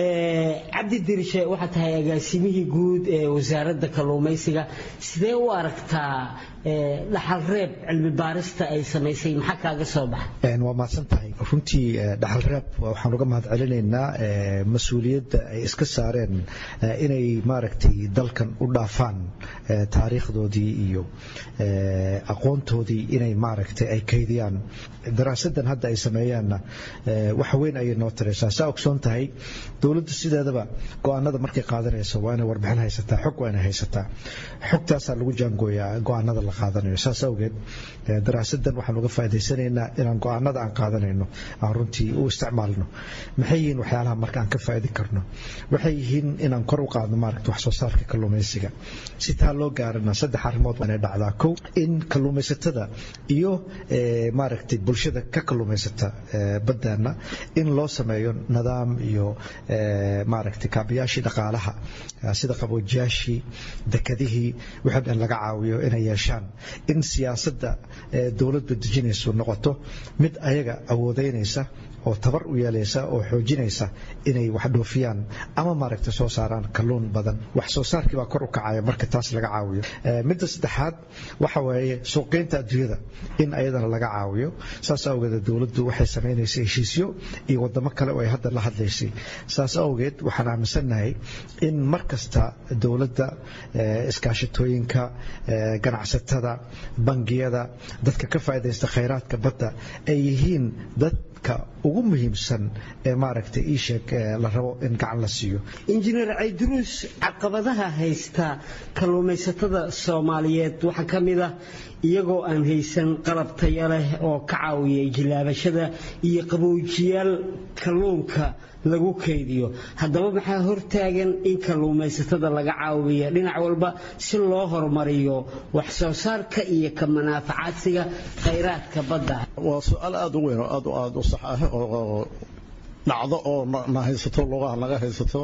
N: cabdi dirishe waxaa tahay agaasimihii guud ee wasaaradda kalluumaysiga sidee u aragtaa dhaxal reeb cilmi baarista ay samaysay maxaa kaaga soo baxa
O: waa mahadsan tahay runtii dhaxal reeb waxaan uga mahad celinaynaa mas-uuliyadda ay iska saareen inay maaragtay dalkan u dhaafaan taariikhdoodii iyo aqoontoodii inay maaragtay ay kaydiyaan daraasadan hadda ay sameeyaanna wax weyn ayay noo taraysaa saa ogsoon tahay dowladda sideedaba go-aanada markay qaadanayso waa inay warbixin haysataa xog waa inay haysataa xogtaasaa lagu jaangooyaa go-aanada la qaadanayo saas awgeed daraasadan waxaan uga faa'idaysanaynaa inaan go-aanada aan qaadanayno aan runtii u isticmaalno maxay yihiin waxyaalaha marka aan ka faa'idi karno waxay yihiin inaan kor u qaadno maaragta wax soo saarka kalluumaysiga si taa loo gaarana saddex arrimood waa inay dhacdaa kow in kalluumaysatada iyo maaragtay bulshada ka kalluumaysata baddaana in loo sameeyo nidaam iyo maaragtay kaabayaashii dhaqaalaha sida qaboojiyaashii dekadihii wixii dhan laga caawiyo inay yeeshaan in siyaasadda dowladdu dejinaysu noqoto mid ayaga awoodeynaysa oo tabar u yeelaysa oo xoojinaysa inay wax dhoofiyaan ama maaragta soo saaraan kalluun badan wax soo saarkii baa kor u kacaya marka taas laga caawiyo midda saddexaad waxa weeye suuqgeynta adduunyada in ayadana laga caawiyo saas awgeed dowladdu waxay samaynaysay heshiisyo iyo wadamo kale oo ay hadda la hadlaysay saas awgeed waxaan aaminsannahay in mar kasta dowladda iskaashatooyinka ganacsatada bangiyada dadka ka faa'iidaysta khayraadka badda ay yihiin dad ugu muhiimsan ee maaragtay ii sheeg la rabo in gacan la siiyo
N: injineer cayduruus caqabadaha haysta kalluumaysatada soomaaliyeed waxaa ka mid ah iyagoo aan haysan qalab taya leh oo ka caawiya jilaabashada iyo qaboojiyaal kalluunka lagu kaydiyo haddaba maxaa hortaagan in kalluumaysatada laga caawiya dhinac walba si loo horumariyo wax soo saarka iyo ka manaafacaadsiga khayraadka badda
D: waa su-aal aada u weyn oo aad aad u sax ah oo dhacdo oo na haysato lugaha naga haysato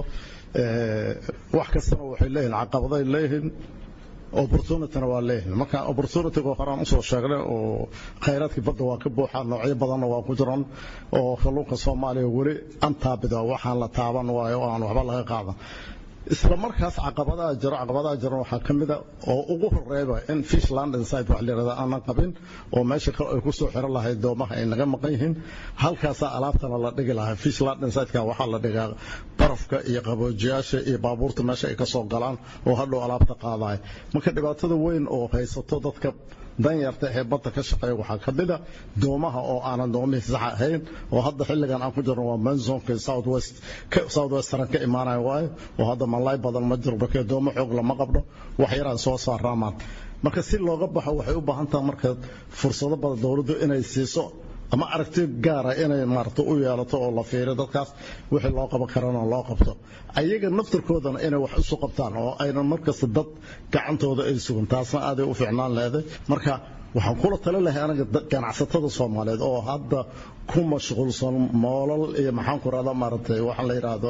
D: wax kastana waxay leeyihin caqabaday leeyihiin opportunityna waa leeyihin marka opportunityga horaan usoo sheegnay oo khayraadkii badda waa ka buuxaa noocyo badanna waa ku jiran oo kalluunka soomaaliya weli antaabida waxaan la taaban waayo oo aan waxba laga qaadan isla markaas caqabadaha jiro caqabadaha jiran waxaa ka mid a oo ugu horeeba in fish land inside wax layirahda aanan qabin oo meesha kale ay ku soo xiran lahayd doomaha ay naga maqan yihiin halkaasaa alaabtana la dhigi lahaa fish land inside-ka waxaa la dhigaa barafka iyo qaboojiyaasha iyo baabuurta meesha ay ka soo galaan oo hadhow alaabta qaadaya marka dhibaatada weyn oo haysato dadka danyarta ee badda ka shaqeeya waxaa ka mid a doomaha oo aanan doomihii sax ahayn oo hadda xilligan aan ku jirno waa manzonka southwest southwestern ka imaanaya waayo oo hadda malay badan ma jiro markee doomo xoog lama qabdho wax yaraan soo saaraamaan marka si looga baxo waxay u baahan tahay marka fursado badan dowladdu inay siiso ama aragti gaara inay maarata u yeelato oo la fiiriyo dadkaas wixii loo qaban karana loo qabto ayaga naftirkoodana inay wax isu qabtaan oo aynan markasta dad gacantooda ay sugan taasna aaday u fiicnaan leeday marka waxaan kula tali lahay anaga ganacsatada soomaaliyeed oo hadda ku mashquulsan moolal iyo maxaan ku rahdaa maaragtay waxaan la yidhaahdo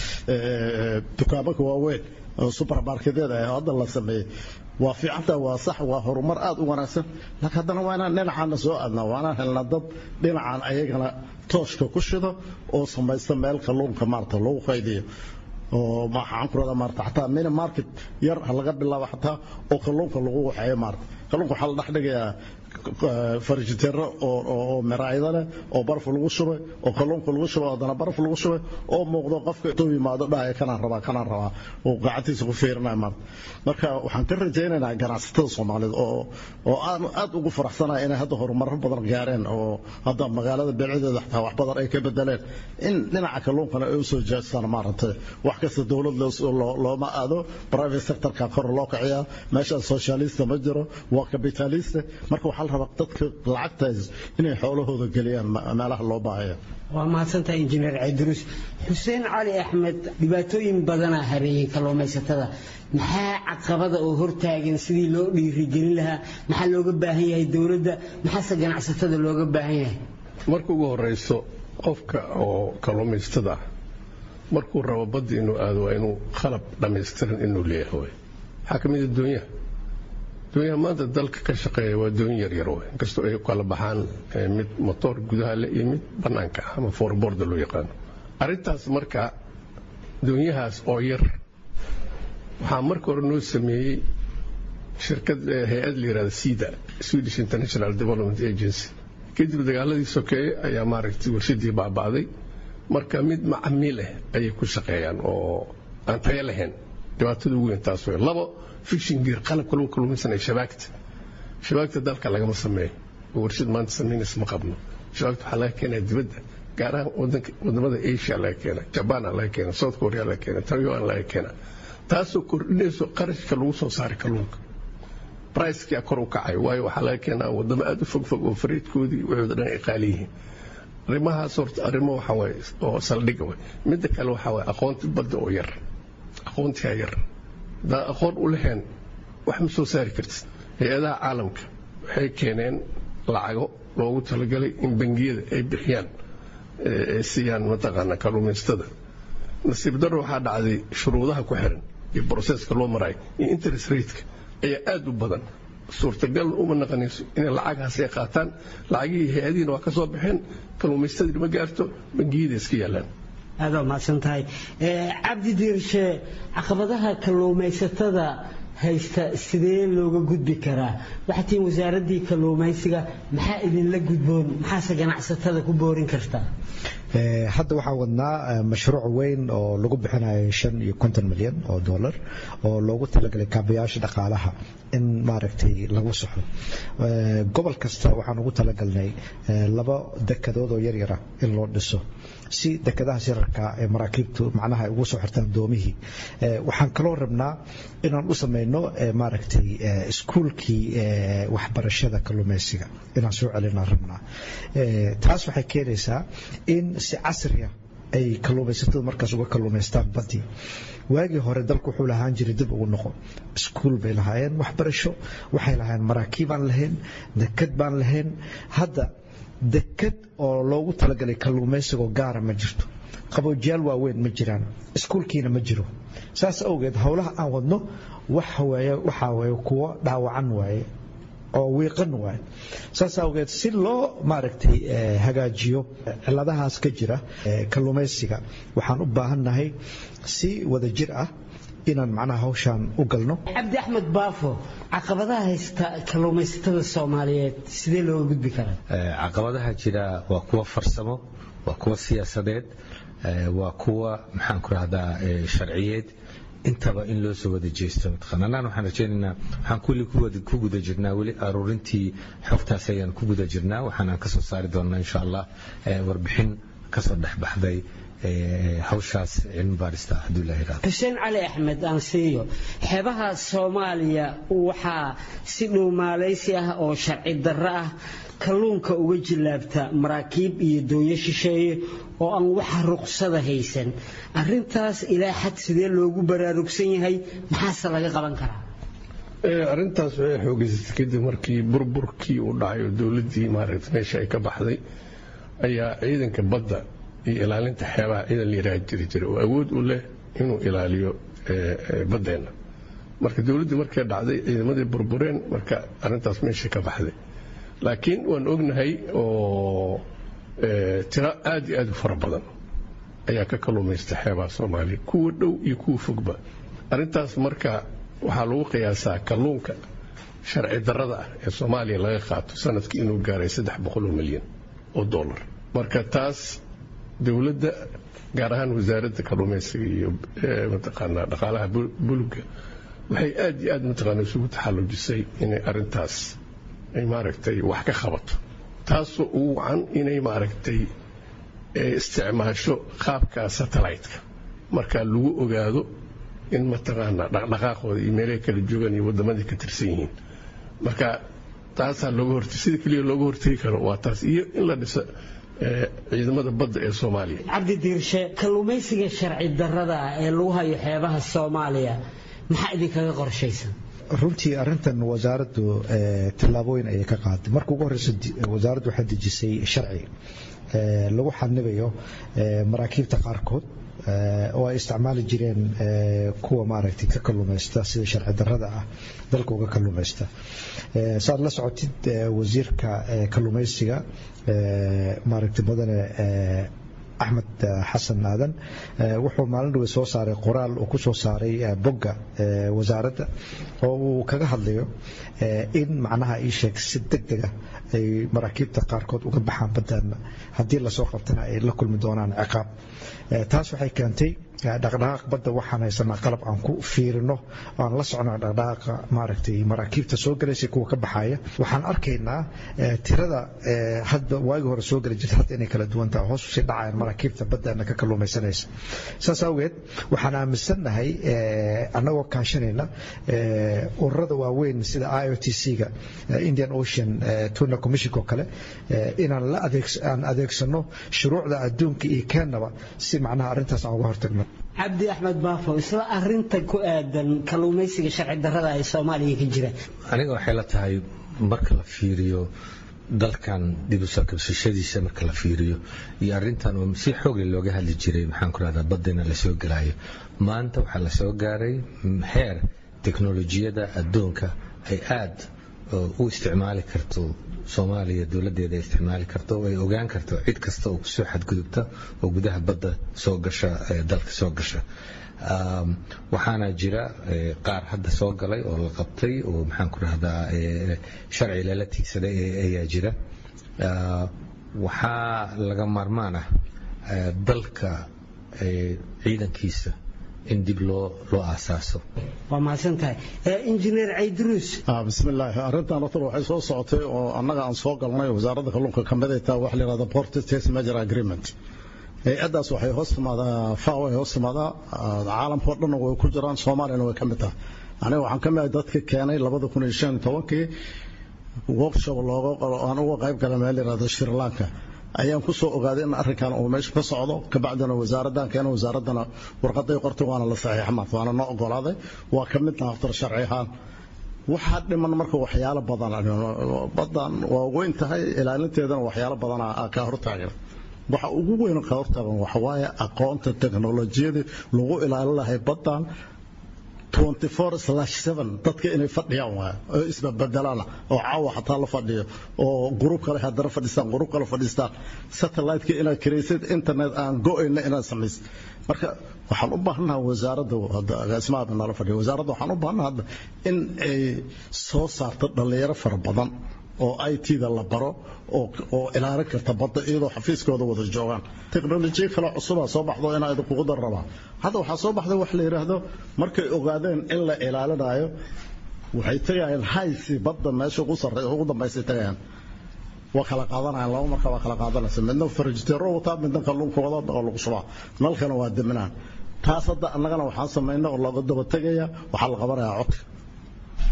D: dukaamaka waaweyn oo supermarketyada ah hadda la sameeyey waa fiicanta waa sax waa horumar aad u wanaagsan laakiin haddana waa inaan dhinacaana soo aadnaa waa inaan helnaa dad dhinacan ayagana tooshka ku shido oo samaysta meel kalluunka maarata lagu qaydiyo oo maxaan ku rahdaa maarata xataa mini market yar ha laga bilaabo xataa oo kalluunka lagu waxeeyo maarata kalluunka waxaa la dhex dhigayaa farjiteero oo miraayada leh oo baraf lagu shubay oo kalluunka lagu shubay haddana baraf lagu shubay oo muuqdo qofka intuu yimaado dhahaya kanaan rabaa kanaan rabaa oo gacantiisa ku fiirinaya maarta marka waxaan ka rajaynaynaa ganacsatada soomaaliyeed oo oo aan aad ugu faraxsanahay inay hadda horumarro badan gaareen oo hadda magaalada beelcadeeda xataa wax badan ay ka bedeleen in dhinaca kalluunkana ay usoo jeestaan maaragtay wax kasta dowlad looma aado private sectorka kor loo kiciyaa meeshaas socialista ma jiro waa capitalista marka waxaa la rabaa dadka lacagtaas inay xoolahooda geliyaan meelaha loo baahaya
N: waa mahadsantahay injineer ciidruus xuseen cali axmed dhibaatooyin badanaa hareeyey kalluumaysatada maxaa caqabada oo hortaagan sidii loo dhiirigelin lahaa maxaa looga baahan yahay dowladda maxaase ganacsatada looga baahan yahay
C: marka ugu horeyso qofka oo kalluumaysatada ah markuu rabo badda inuu aado waa inuu qalab dhammaystiran inuu leeyahay waxaa ka mid a doonyaha doonyaha maanta dalka ka shaqeeya waa doon yaryar wey inkastoo ay kala baxaan mid motoor gudaha leh iyo mid bannaanka ah ama foorboorda loo yaqaano arrintaas marka doonyahaas oo yar waxaa marka hore noo sameeyey shirkad hay-ad la yihahda sida swedish international development agency kadib dagaaladii sokeeye ayaa maaragtay warshadii baaba'day marka mid macamiil ah ayay ku shaqeeyaan oo aan tayo lahayn dhibaatada ugu weyn taas wey labo fishin gear qalabka lagu kalluumaysanaya shabaagta shabaagta dalka lagama sameeyo oo warshad maanta samaynaysa ma qabno shabaagta waxaa laga keenaya dibadda gaar ahaan wadamada asia laga keena jabana laga keena south korea laga keena taiwan laga keena taasoo kordhinayso qarashka lagu soo saaray kalluunka bricekii kor u kacayo waayo waxaa laga keenaa wadamo aad u fogfog oo fariidkoodii waxooda dhan ay qaali yihiin arrimahaas horta arrimo waxa waaye oo saldhiga way midda kale waxaa waaye aqoonti badda oo yar aqoontigaa yar haddaa aqoon u lahayn wax ma soo saari kartid hay-adaha caalamka waxay keeneen lacago loogu talagalay in bangiyada ay bixiyaan ay siiyaan mataqaana kalluumaystada nasiib darro waxaa dhacday shuruudaha ku xiran iyo broseska loo marayo iyo interest rateka ayaa aad u badan suurtagal uma naqanayso inay lacagahaas ay qaataan lacagihii hay-adihiina waa ka soo baxeen kalluumaystadii ma gaarto bangiyada iska yaalaan
N: aad waa mahadsan tahay cabdi diirshe caqabadaha kalluumaysatada haysta sidee looga gudbi karaa waxaa tihiin wasaaraddii kalluumaysiga maxaa idinla gudboon maxaase ganacsatada ku boorin kartaa
O: hadda waxaa wadnaa mashruuc weyn oo lagu bixinayo shan iyo konton milyan oo dollar oo loogu talagalay kaabayaasha dhaqaalaha in maaragtay lagu saxo gobol kasta waxaan ugu talagalnay laba dekadood oo yaryara in loo dhiso si dekadahaas yararka ee maraakiibtu macnaha ay ugu soo xirtaan doomihii waxaan kaloo rabnaa inaan u samayno maaragtay iskuulkii waxbarashada kalluumaysiga inaan soo celinaan rabnaa taas waxay keenaysaa in si casriya ay kalluumaysatadu markaas uga kalluumaystaan badii waagii hore dalku wuxuu lahaan jiray dib ugu noqo iskuul bay lahaayeen waxbarasho waxay lahaayeen maraakiib aan lahayn dekad baan lahayn hadda dekad oo loogu talagalay kalluumaysigoo gaara ma jirto qaboojiyaal waaweyn ma jiraan iskuulkiina ma jiro saas awgeed howlaha aan wadno waxaa waye kuwo dhaawacan waaye oo wiiqan waaye saas awgeed si loo maaragtay hagaajiyo ciladahaas ka jira kalluumaysiga waxaan u baahannahay si wada jir ah inaan macnaha hawshaan u galno
N: cabdi axmed baafo caqabadaha haysta kalluumaysatada soomaaliyeed sidee looga gudbi karaa
B: caqabadaha jira waa kuwa farsamo waa kuwa siyaasadeed waa kuwa maxaan ku rahdaa sharciyeed intaba in loo soo wada jeesto mataqaanaan waxaan rajaynaynaa waxaan kulli ku guda jirnaa weli aruurintii xogtaas ayaan ku guda jirnaa waxaanaan kasoo saari doonaa insha allah warbixin kasoo dhexbaxday hawshaas cilmi baarista hadduu ilaha yidhahdo
N: xuseen cali axmed aan siiyo xeebaha soomaaliya waxaa si dhuumaalaysi ah oo sharci darro ah kalluunka uga jillaabta maraakiib iyo dooyo shisheeye oo aan waxa ruqsada haysan arintaas ilaa xad sidee loogu baraarugsan yahay maxaase laga qaban karaa
C: arrintaas waxay xoogeysatay kadib markii burburkii uu dhacay oo dowladdii maaragtay meesha ay ka baxday ayaa ciidanka badda iyo ilaalinta xeebaha ciidan la yidhaaha jiri jiray oo awood u leh inuu ilaaliyo baddeenna marka dowladdii markay dhacday ciidamadii burbureen marka arrintaas meesha ka baxday laakiin waan ognahay oo tiro aad iyo aad u fara badan ayaa ka kalluumaysta xeebaha soomaaliya kuwa dhow iyo kuwa fogba arrintaas marka waxaa lagu qiyaasaa kalluunka sharci darrada ah ee soomaaliya laga qaato sanadkii inuu gaaray saddex boqoloo milyan oo dollar marka taas dowladda gaar ahaan wasaaradda kalluumaysiga iyo mataqaanaa dhaqaalaha buluga waxay aad iyo aad mataqaana isugu taxallujisay inay arrintaas ay maaragtay wax ka qabato taasoo ugu wacan inay maaragtay isticmaasho qaabka satellite-ka marka lagu ogaado in mataqaanaa dhaqdhaqaaqooda iyo meelahay kala joogaan iyo waddamadii ka tirsan yihiin marka taasaa looga hortay sida keliya looga hortegi karo waa taas iyo in la dhiso ciidamada badda ee soomaaliya
N: cabdi diirshe kalluumaysiga sharci darrada ah ee lagu hayo xeebaha soomaaliya maxaa idinkaga qorshaysan
O: runtii arintan wasaaraddu tallaabooyin ayay ka qaaday marka ugu horeysa wasaaraddu waxaa dejisay sharci lagu xanibayo maraakiibta qaarkood oo ay isticmaali jireen kuwa maaragtay ka kalluumaysta sida sharci darrada ah dalka uga kalluumaysta saad la socotid wasiirka kalluumaysiga maaragtay mudane axmed xasan aadan wuxuu maalin dhawe soo saaray qoraal uu ku soo saaray bogga wasaaradda oo uu kaga hadlayo in macnaha ii sheeg si deg dega ay maraakiibta qaarkood uga baxaan baddaana haddii lasoo qabtana ay la kulmi doonaan ciqaab taas waxay keentay dhaqdhaqaaq badda waxaan haysanaa qalab aan ku fiirino aan la socno dhaqdhaqaaqa maaragtay maraakiibta soo galaysa kuwa ka baxaya waxaan arkaynaa tirada hadba waagii hore soo geli jirta hadda inay kala duwan tahay hoos usii dhacayaan maraakiibta baddaana ka kalluumaysanaysa saas awgeed waxaan aaminsannahay annagoo kaashanayna ururada waaweyn sida i o t c-ga indian ocean tuna commission oo kale inaan la aan adeegsano shuruucda adduunka iyo keenaba si macnaha arrintaas aan uga hortagno
N: cabdi axmed baafo isla arinta ku aadan kalluumaysiga sharci darrada ee soomaaliya ka jira
B: aniga waxay la tahay marka la fiiriyo dalkan dib u soo kabsashadiisa marka la fiiriyo iyo arrintan oo si xoogle looga hadli jiray maxaan ku rahdaa baddina lasoo gelaayo maanta waxaa la soo gaaray heer teknolojiyada adduunka ay aad u isticmaali karto soomaaliya dowladeeda ay isticmaali karto oo ay ogaan karto cid kasta oo kusoo xadgudubta oo gudaha badda soo gasha dalka soo gasha waxaana jira qaar hadda soo galay oo la qabtay oo maxaan ku rahdaa sharci lala tiigsaday ayaa jira waxaa laga maarmaan ah dalka ciidankiisa in dib loo loo aasaaso
N: waa mahadsantahay injineer caydruus
D: bismillaahi arrintan horta waxay soo socotay oo annaga aan soo galnay wasaaradda kalluunka ka mid ay tahay waxa la yidhahda port state major agreement hay-addaas waxay hoos timaadaa faw ay hoos timaadaa caalamkao dhanna way ku jiraan soomaaliyana way ka mid tahay aniga waxaan ka mid ahay dadka keenay labada kun iyo shan iyo tobankii workshop looga aan uga qayb galay meel la yidhahdo sri lanka ayaan ku soo ogaaday in arrinkan uu meesha ka socdo kabacdina wasaaraddan keena wasaaraddana warqaday qortay waana la saxiixa maanta waana noo ogolaaday waa ka midna aftar sharci ahaan waxaa dhiman marka waxyaalo badan badan waa weyn tahay ilaalinteedana waxyaalo badan ka hortaagan waxa ugu weyn ka hortaagan waxa waaye aqoonta teknolojiyada lagu ilaalin lahay badan 24/7 dadka inay fadhiyaan waa oo isbabadalaan oo caawa xataa la fadhiyo oo group kale haddana fadhistaan group kale fadhistaan satellite-ka inaad kiraysid internet aan go-ayna inaad samaysid marka waxaan u baahanaha wasaaradda agaasimaha nala fadhiyo wasaaradda waxaan u baahanaha hadda in ay soo saarto dhallinyaro fara badan oo i t-da la baro oo ilaalin karta badda iyadoo xafiiskooda wada joogaan teknolojiya kale cusubaa soo baxdo inaa idinkugu dar rabaa hadda waxaa soo baxday wax la yidhaahdo markay ogaadeen in la ilaalinayo waxay tegayaan haysi badda meesha ugu sarre ugu dambaysay tegayaan waa kala qaadanayaan laba marka waa kala qaadanaysa midna farajiteero wataa midna kalluunka wada oo lagu shubaa nalkana waa deminaan taas hadda annagana waxaan samaynay oo looga daba tegaya waxaa la qabanayaa codka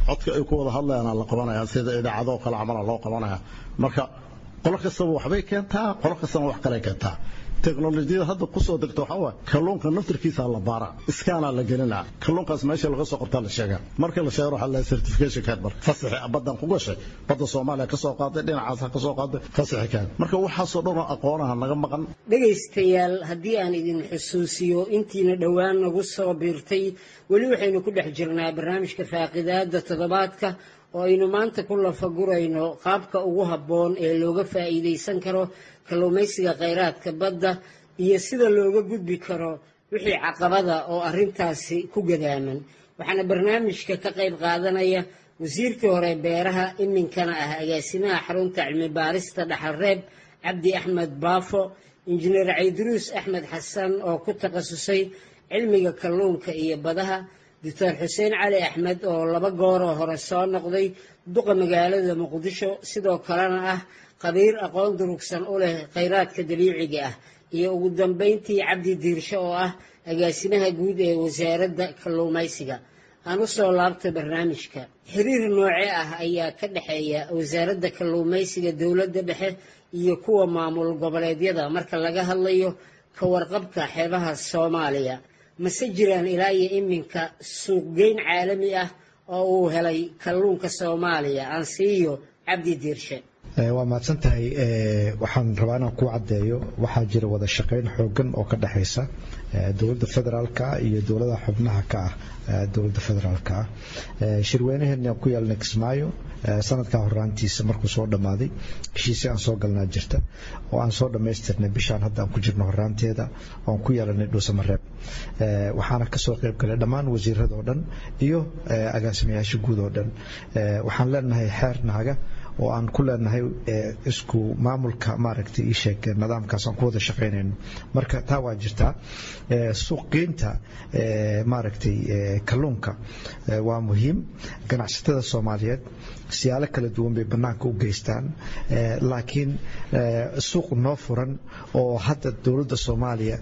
D: codka ay ku wada hadlayaan la qabanaya sida idaacadoo kale camala loo qabanaya marka qolo kastaba waxbay keentaa qolo kastana wax kale keentaa teknolojiyada hadda kusoo degta waxaa waay kalluunka naftirkiisa la baara iskaanaa la gelinaa kalluunkaas meesha laga soo qabtaa la sheegaa markii la sheego waxaa la certification card marka fasaxi badan ku gashay badda soomaaliya ka soo qaaday dhinacaas ka soo qaaday fasaxi card marka waxaasoo dhan oo aqoonaha naga maqan
N: dhegaystayaal haddii aan idin xusuusiyo intiina dhowaan nagu soo biirtay weli waxaynu ku dhex jirnaa barnaamijka faaqidaada toddobaadka oo aynu maanta ku lafagurayno qaabka ugu habboon ee looga faa'iidaysan karo kalluumaysiga khayraadka badda iyo sida looga gudbi karo wixii caqabada oo arrintaasi ku gadaaman waxaana barnaamijka ka qayb qaadanaya wasiirkii hore beeraha iminkana ah agaasimaha xarunta cilmi baarista dhaxalreeb cabdi axmed baafo injineer cayduruus axmed xasan oo ku takhasusay cilmiga kalluunka iyo badaha doctor xuseen cali axmed oo laba gooroo hore soo noqday duqa magaalada muqdisho sidoo kalena ah qabiir aqoon durugsan u leh khayraadka dabiiciga ah iyo ugu dambayntii cabdi diirsho oo ah agaasimaha guud ee wasaaradda kalluumaysiga aan u soo laabta barnaamijka xiriir nooce ah ayaa ka dhexeeya wasaaradda kalluumaysiga dowladda dhexe iyo kuwa maamul goboleedyada marka laga hadlayo ka warqabka xeebaha soomaaliya mase jiraan ilaa iyo iminka suuqgeyn caalami ah oo uu helay kalluunka soomaaliya aan siiyo cabdi diirshe
O: waa mahadsan tahay waxaan rabaa inaan ku caddeeyo waxaa jira wada shaqayn xoogan oo ka dhexaysa dowladda federaalka iyo dowladaha xubnaha ka ah dowladda federaalka ah shirweynaheena ku yaalna kismaayo sanadkaa horaantiisa markuu soo dhammaaday heshiisii aan soo galnaa jirta oo aan soo dhammaystirnay bishaan hadda aan ku jirno horaanteeda oan ku yeelanay dhuusamareeb waxaana kasoo qayb galay dhammaan wasiirada oo dhan iyo agaasimayaasha guud oo dhan waxaan leenahay xeer naaga oo aan ku leenahay isku maamulka maaragtay ii sheeg nidaamkaas aan ku wada shaqaynayno marka taa waa jirtaa suuqgeynta maaragtay kalluunka waa muhiim ganacsatada soomaaliyeed siyaalo kala duwan bay bannaanka u geystaan laakiin suuq noo furan oo hadda dowladda soomaaliya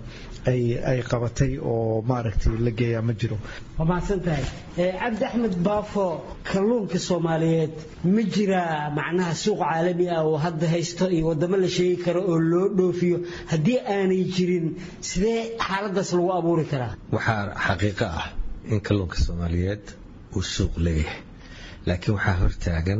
O: ay qabatay oo maaragtay la geeyaa ma jiro
N: waa mahadsan tahay cabdi axmed baafo kalluunka soomaaliyeed ma jiraa macnaha suuq caalami ah oo hadda haysto iyo wadamo la sheegi karo oo loo dhoofiyo haddii aanay jirin sidee xaaladaas lagu abuuri karaa
B: waxaa xaqiiqo ah in kalluunka soomaaliyeed uu suuq leeyahay laakiin waxaa hortaagan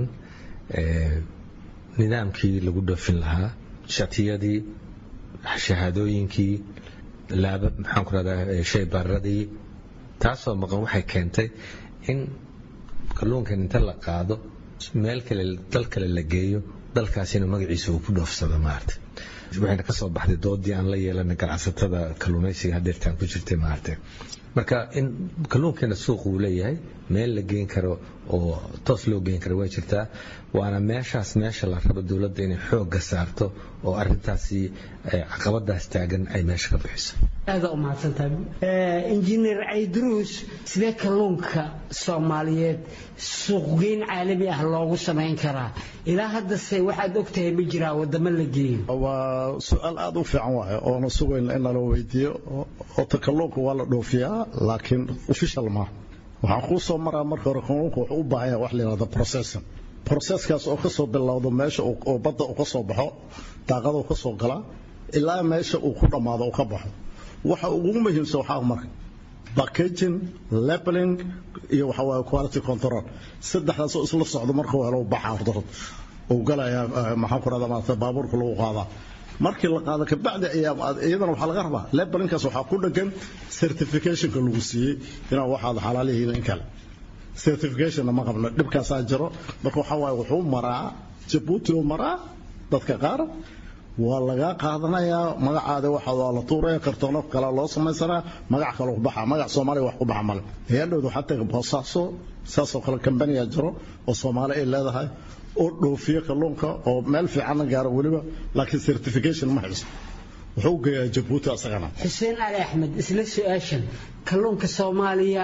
B: nidaamkii lagu dhoofin lahaa shatiyadii shahaadooyinkii laaba maxaan ku rahdaa shaybaradii taasoo maqan waxay keentay in kalluunkan inta la qaado meel kale dal kale la geeyo dalkaasina magaciisa uu ku dhoofsado maarata waxayna ka soo baxday doodii aan la yeelanay ganacsatada kalluumaysiga hadeertaan ku jirtay maarata marka in kalluunkeena suuq uu leeyahay meel la geyn karo oo toos loo geyn karo way jirtaa waana meeshaas meesha la rabo dowladda inay xoogga saarto oo arintaasi caqabadaas taagan ay meesha ka bixiso
N: aada u mahadsantahay injineer cayduruus sidee kalluunka soomaaliyeed suuqgeyn caalami ah loogu samayn karaa ilaa haddase waxaad ogtahay ma jiraa wadamo la geeyo
D: waa su-aal aada u fiican waaye oona sugayn in nala weydiiyo ota kalluunka waa la dhoofiyaa laakiin official maaha waxaan kuu soo maraa marka hore kalluunka wuxuu u baahan yahay wax la yidhahda processing processkaas oo ka soo bilowdo meesha oo badda uu ka soo baxo daaqada uu ka soo galaa ilaa meesha uu ku dhammaado uu ka baxo waxa ugu muhiimsan waxaa marka packaging labeling iyo waxa waaye quality control saddexdaas oo isla socdo marka helo baxa horta uu galaya maxaan ku rahdaa maarata baabuurka lagu qaadaa markii la qaado kabacdi ayaa iyadana waxaa laga rabaa labelinkaas waxaa ku dhagan certificationka lagu siiyey inaa waxaad xalaalihiin in kale certificationna ma qabno dhibkaasaa jiro marka waxaa waaye wuxuu maraa jabuuti uu maraa dadka qaar waa laga qaadanayaa magacaada waxa waa la tuuraya kartoono kale loo samaysanaa magac kale ku baxa magac soomaaliya wax ku baxa male hay-adhowda waxaa taga boosaaso saasoo kale kambaniya jiro oo soomaali ay leedahay oo dhoofiyo kalluunka oo meel fiicanna gaaro weliba laakiin certification ma hayso wuxuu geeyaa jabuuti asagana
N: xuseen cali axmed isla su-aashan kalluunka soomaaliya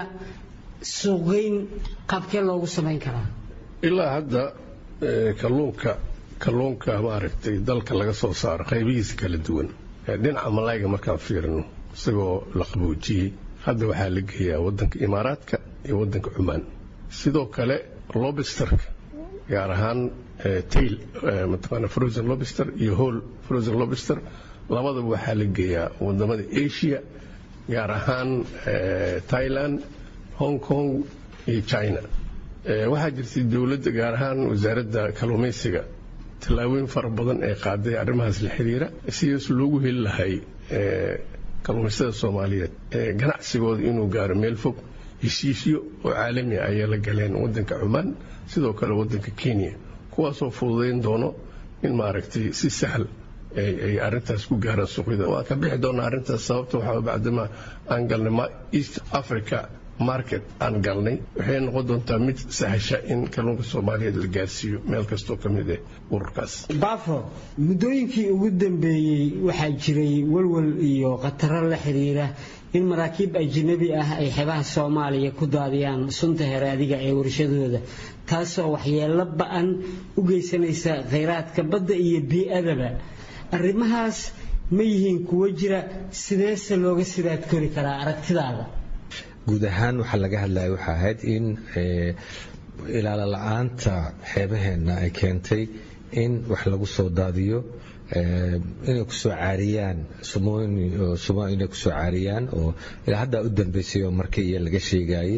N: suuqgeyn qaabkee loogu samayn karaa
C: ilaa hadda kalluunka kalluunka maaragtay dalka laga soo saaro qaybihiisa kala duwan dhinaca malayga markaan fiirino isagoo la qaboojiyey hadda waxaa la geeyaa wadanka imaaraadka iyo wadanka cumaan sidoo kale lobisterka gaar ahaan tail mataqaana frozen lobster iyo hall frozen lobster labadaba waxaa la geeyaa wadamada asia gaar ahaan thailand hong kong iyo china waxaa jirtay dowladda gaar ahaan wasaaradda kalluumaysiga tallaabooyin fara badan ee qaaday arrimahaas la xiriira sidaas loogu heli lahay kalluumaystada soomaaliyeed ganacsigooda inuu gaaro meel fog heshiisyo oo caalami ah ayay la galeen waddanka cumaan sidoo kale waddanka kenya kuwaasoo fududayn doono in maaragtay si sahal ay arintaas ku gaaraan suuqyada waa ka bixi doonaa arrintaas sababta waxaa bacdama aan galnay east africa market aan galnay waxay noqon doontaa mid sahasha in kalluunka soomaaliyeed la gaarsiiyo meel kastoo ka mid ah ururkaas
N: bafo muddooyinkii ugu dambeeyey waxaa jiray walwal iyo khataro la xiriira in maraakiib ajnabi ah ay xebaha soomaaliya ku daadiyaan sunta heraadiga ee warshadooda taasoo waxyeello ba-an u geysanaysa khayraadka badda iyo bii-adaba arrimahaas ma yihiin kuwo jira sideese looga sidaad kori karaa aragtidaada
B: guud ahaan waxaa laga hadlaya waxaa ahayd in ilaalo la-aanta xeebaheenna ay keentay in wax lagu soo daadiyo inay kusoo caariyaan inay kusoo caariyaan oo ilaa haddaa u dambeysay oo markii iyo laga sheegayay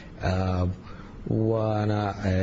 B: waana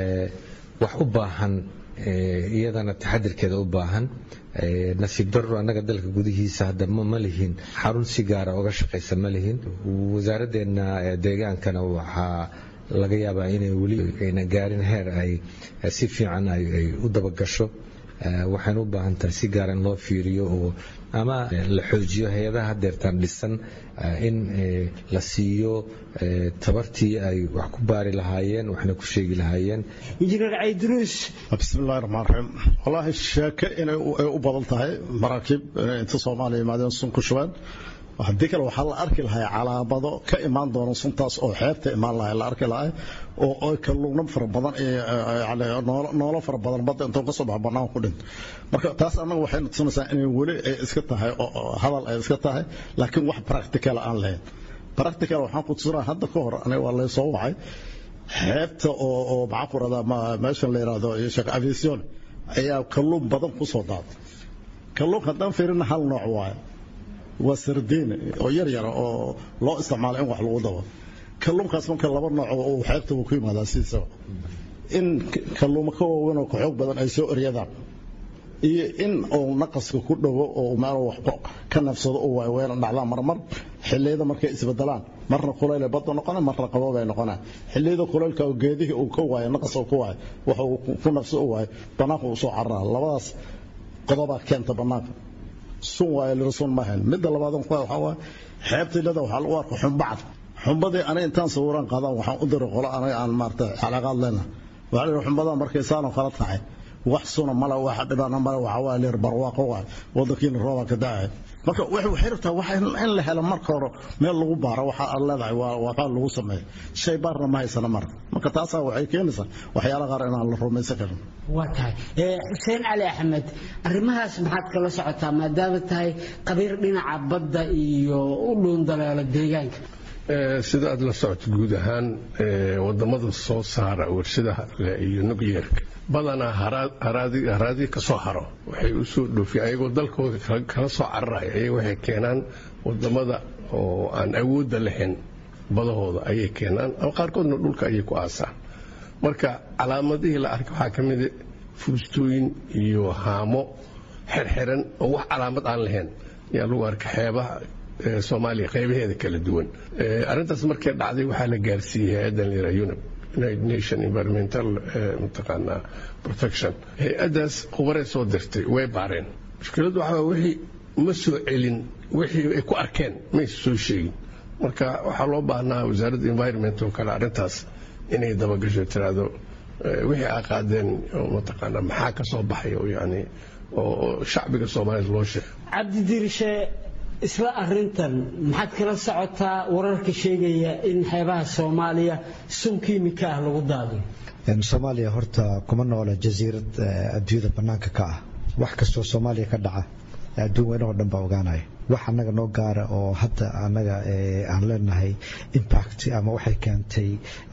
B: wax u baahan iyadana taxadirkeeda u baahan nasiib daro annaga dalka gudihiisa hadda ma lihin xarun si gaara oga shaqaysa ma lihin wasaaraddeena deegaankana waxaa laga yaabaa inay weli ayna gaarin heer ay si fiican ay u dabagasho waxayna u baahan tahay si gaara in loo fiiriyo oo ama la xoojiyo hay-adaha hadeertaan dhisan in la siiyo tabartii ay wax ku baari lahaayeen waxna ku sheegi lahaayeen
N: injineer caydruus
D: bismillahi raxmaan raxiim wallaahi sheeke inay u badan tahay maraakiib inay inta soomaaliya yimaadeen sun ku shubeen haddii kale waxaa la arki lahay calaamado ka imaan doona suntaas oo xeebta imaan lahay la arki lahay oo kalluuno fara badan noolo fara badan badda intoo kasoo baxa bannaan ku dhinto marka taas annaga waxayna tusinaysaa inay weli ay iska tahay hadal ay iska tahay laakiin wax practical aan lahayn practical waxaan ku tusinaa hadda ka hor aniga waa laysoo wacay xeebta oo oo maxaan ku radaa meeshan la yidhaahdo sheekh aviation ayaa kalluun badan ku soo daaday kalluunka haddaan fiirina hal nooc waaye waa sardiin oo yar yara oo loo isticmaalo in wax lagu dabo kalluunkaas marka laba nooc oo xeebta uu ku yimaadaa sidiisaba in kalluuma ka waaweyn oo ka xoog badan ay soo eryadaan iyo in uu naqaska ku dhowo oo meel wax ka nafsado uu waaweyn dhacdaan marmar xilliyada markay isbedelaan marna kulayl badda noqona marna qabob ay noqonaa xilliyada kulaylka oo geedihii uu ka waayo naqas uu ka waayo waxa uu ku nafsado u waayo bannaanka uu soo cararaa labadaas qodobaa keenta bannaanka sun waayo lirsun maahan midda labaad ku waxa waa xeebtilada waxaa lagu arka xumbacad xumbadii aniga intaan sawiraan qaadaan waxaan u diray qolo aniga aan maarta calaaqaad leena waxaa la xumbadan markay saano kala tahay wax suna mala waxa dhibana mala waxa waa leer barwaaqo waa wadankiina rooba ka da'ay marka waxay rabtaa wax in la helo marka hore meel lagu baaro waxa aad leedahay waa waxaa lagu sameeyo shay baarna ma haysana mar marka taasaa waxay keenaysaa waxyaala qaar inaan la rumaysan karin
N: waa tahay xuseen cali axmed arrimahaas maxaad kala socotaa maadaama tahay qabiir dhinaca badda iyo u dhuundaleelo deegaanka
C: sida aad la socoto guud ahaan wadamada soo saara warshadaha iyo nucleerka badanaa haraadii ka soo haro waxay u soo dhoofiyeen ayagoo dalkooda kala soo cararaya ayaga waxay keenaan wadamada oo aan awoodda lahayn badahooda ayay keenaan ama qaarkoodna dhulka ayay ku aasaan marka calaamadihii la arkay waxaa ka mida fuustooyin iyo haamo xirxiran oo wax calaamad aan lahayn ayaa lagu arkay xeebaha soomaaliya qaybaheeda kala duwan arrintaas markay dhacday waxaa la gaarsiiyey hay-addan la yidhaha unib united nation environmental mataqaanaa protection hay-addaas khubaray soo dirtay way baareen mushkiladdu waxaa wixii ma soo celin wixii ay ku arkeen maysa soo sheegin marka waxaa loo baahnaa wasaaradda environment oo kale arrintaas inay dabagasho tiraahdo wixii aa qaadeen oo mataqaanaa maxaa ka soo baxay oo yani oo shacbiga soomaaliya loo sheegay
N: cabdidirishe isla arintan maxaad kala socotaa wararka sheegaya in xeebaha soomaaliya sun kiimika ah lagu daadiyo
O: soomaaliya horta kuma noola jasiirad adduunyada bannaanka ka ah wax kastoo soomaaliya ka dhaca adduun weynahoo dhan baa ogaanaya wax annaga noo gaara oo hadda annaga aan leenahay impact ama waxay keentay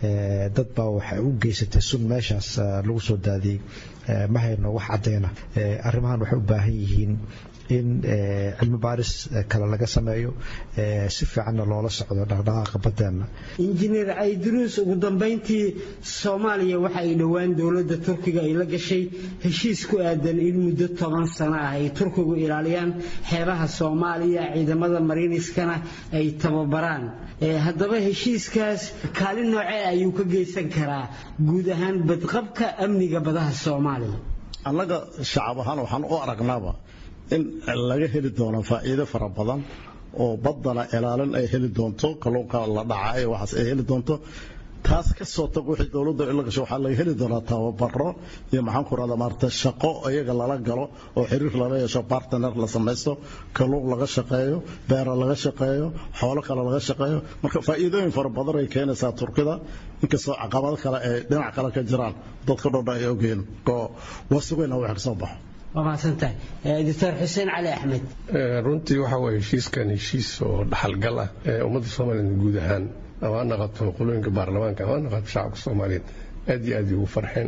O: dad baa waxay u geysatay sun meeshaas lagu soo daadiyey ma hayno wax caddayna arrimahan waxay u baahan yihiin in cilmi baaris kale laga sameeyo si fiicanna loola socdo dhaqdhaqaaqa baddeenna
N: injineer cayduruus ugu dambayntii soomaaliya waxa ay dhowaan dowladda turkiga ay la gashay heshiis ku aadan in muddo toban sano ah ay turkigu ilaaliyaan xeebaha soomaaliya ciidamada mariiniskana ay tababaraan haddaba heshiiskaas kaalin noocee ayuu ka geysan karaa guud ahaan badqabka amniga badaha soomaaliya
D: annaga shacab ahaan waxaan u aragnaaba in laga heli doono faa'iido fara badan oo baddana ilaalin ay heli doonto kalluunka la dhacay waxaas ay heli doonto taas ka soo tag wixii dowladda ila gasho waxaa laga heli doonaa tababaro iyo maxaan ku rahdaa maarata shaqo iyaga lala galo oo xiriir lala yeesho partner la samaysto kalluun laga shaqeeyo beera laga shaqeeyo xoolo kale laga shaqeeyo marka faa'iidooyin fara badan ay keenaysaa turkida inkastoo caqabado kale ay dhinac kale ka jiraan dadka dhodha ay ogeen oo wasugayna wax ka soo baxo
N: waa mahadsantahay doctor xuseen cali axmed
C: runtii waxa waye heshiiskan heshiis oo dhaxalgal ah ee ummadda soomaaliyeed guud ahaan ama ha naqato qolooyinka baarlamaanka ama ha naqato shacabka soomaaliyeed aad iyo aad ugu farxeen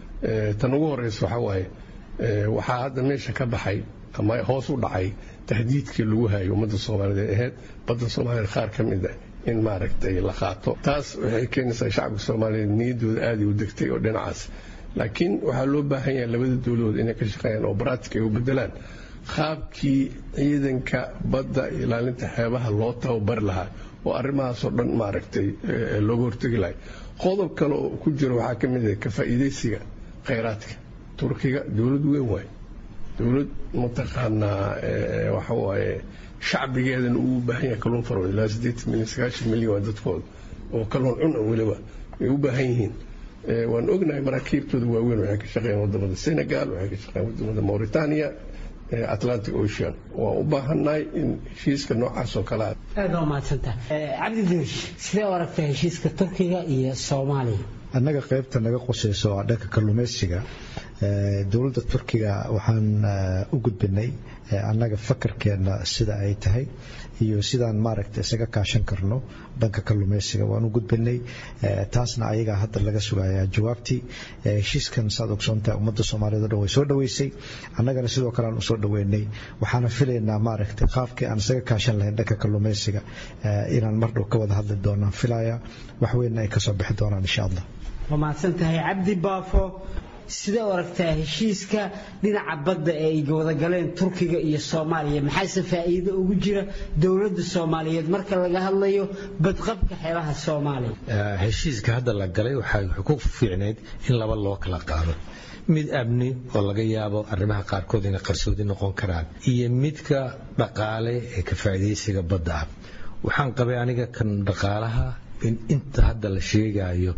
C: tan ugu horeysa waxa waaye waxaa hadda meesha ka baxay ama hoos u dhacay tahdiidkii lagu hayo ummadda soomaaliyeed ee ahayd badda soomaaliyeed qaar ka mid ah in maaragtay la qaato taas waxay keenaysaa shacabka soomaaliyeed niyaddooda aaday u degtay oo dhinacaas laakiin waxaa loo baahan yahay labada dowladood inay ka shaqeeyaan oo baraatika ay u bedelaan qaabkii ciidanka badda ilaalinta xeebaha loo tababari lahaa oo arrimahaasoo dhan maaragtay looga hortegi lahay qodob kale oo ku jira waxaa ka mid ah ka faa'iidaysiga khayraadka turkiga dowlad weyn waaye dowlad mataqaanaa waxa waaye shacbigeedana uu u baahan yahay kalluun faro ilaa siddeetan milyan sagaashan milyan waa dadkooda oo kalluun cuna weliba ay u baahan yihiin waan ognahay maraakiibtooda waaweyn waxay ka shaqeeyaan wadamada senegal waxay ka shaqeeyaan wadamada mauritania atlantic ocean waan u baahannahay in heshiiska noocaas oo kale
N: aad waa mahadsantaha cabdi duush sidee u aragtaa heshiiska turkiga iyo soomaaliya
O: annaga qaybta naga qusayso waa dhanka kalluumaysiga dowladda turkiga waxaan u gudbinay annaga fakarkeenna sida ay tahay iyo sidaan maaragta isaga kaashan karno dhanka kalluumaysiga waan u gudbinay taasna ayagaa hadda laga sugayaa jawaabtii heshiiskan saad ogsoontahay ummadda soomaaliyeed o dhan way soo dhoweysay annagana sidoo kale aan usoo dhoweynay waxaana filaynaa maaragtay qaabkii aan isaga kaashan lahayn dhanka kalluumaysiga inaan mar dhow ka wada hadli doonaan filaya wax weynna ay kasoo bixi doonaan insha allah
N: waa mahadsan tahay cabdi baafo sidee u aragtaa heshiiska dhinaca badda ee ay wadagaleen turkiga iyo soomaaliya maxaase faa'iido ugu jira dowladda soomaaliyeed marka laga hadlayo badqabka xeebaha soomaaliya
B: heshiiska hadda la galay waxay ku fiicnayd in laba loo kala qaado mid amni oo laga yaabo arrimaha qaarkood inay qarsoodi noqon karaan iyo midka dhaqaale ee ka faa'iidaysiga badda ah waxaan qabay aniga kan dhaqaalaha in inta hadda la sheegayo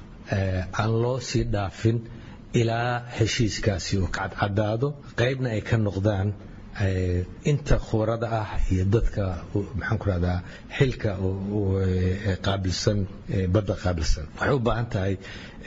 B: aan loo sii dhaafin ilaa heshiiskaasi uu kacadcadaado qaybna ay ka noqdaan inta khubarada ah iyo dadka maxaan ku rahdaa xilka qaabilsan badda qaabilsan waxay u baahan tahay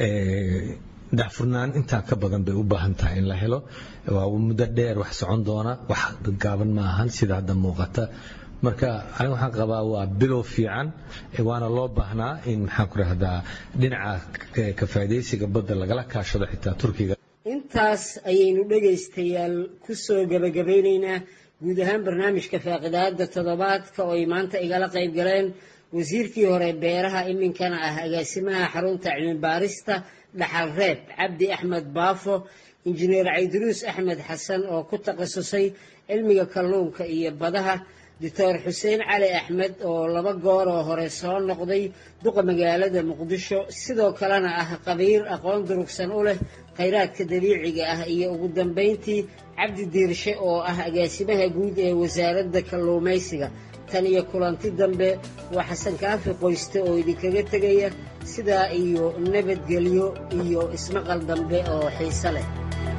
B: daafurnaan intaan ka badan bay u baahan tahay in la helo waa muddo dheer wax socon doona wax gaaban ma ahan sida hadda muuqata marka aniga waxaan qabaa waa bilow fiican waana loo baahnaa in maxaan ku rahdaa dhinaca ka faa'iidaysiga badda lagala kaashado xitaa turkiga
N: intaas ayaynu dhegaystayaal ku soo gebagabaynaynaa guud ahaan barnaamijka faaqidaada toddobaadka oo ay maanta igala qayb galeen wasiirkii hore beeraha iminkana ah agaasimaha xarunta cilmibaarista dhaxal reeb cabdi axmed baafo injineer cayduruus axmed xasan oo ku takhasusay cilmiga kalluunka iyo badaha doctor xuseen cali axmed oo laba goor oo hore soo noqday duqa magaalada muqdisho sidoo kalena ah qabiir aqoon durugsan u leh khayraadka dabiiciga ah iyo ugu dambayntii cabdi diirshe oo ah agaasimaha guud ee wasaaradda kalluumaysiga tan iyo kulanti dambe waa xasan kaafi qoyste oo idinkaga tegaya sidaa iyo nabadgelyo iyo ismaqal dambe oo xiise leh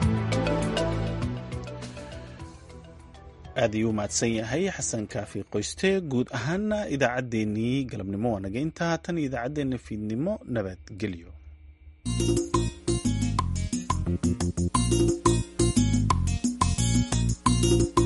A: aad ayuu mahadsan yahay xasan kaafi qoyste guud ahaana idaacaddeenii galabnimo waa naga intaa tan iyo idaacaddeenna fiidnimo nabadgelyo
P: thank you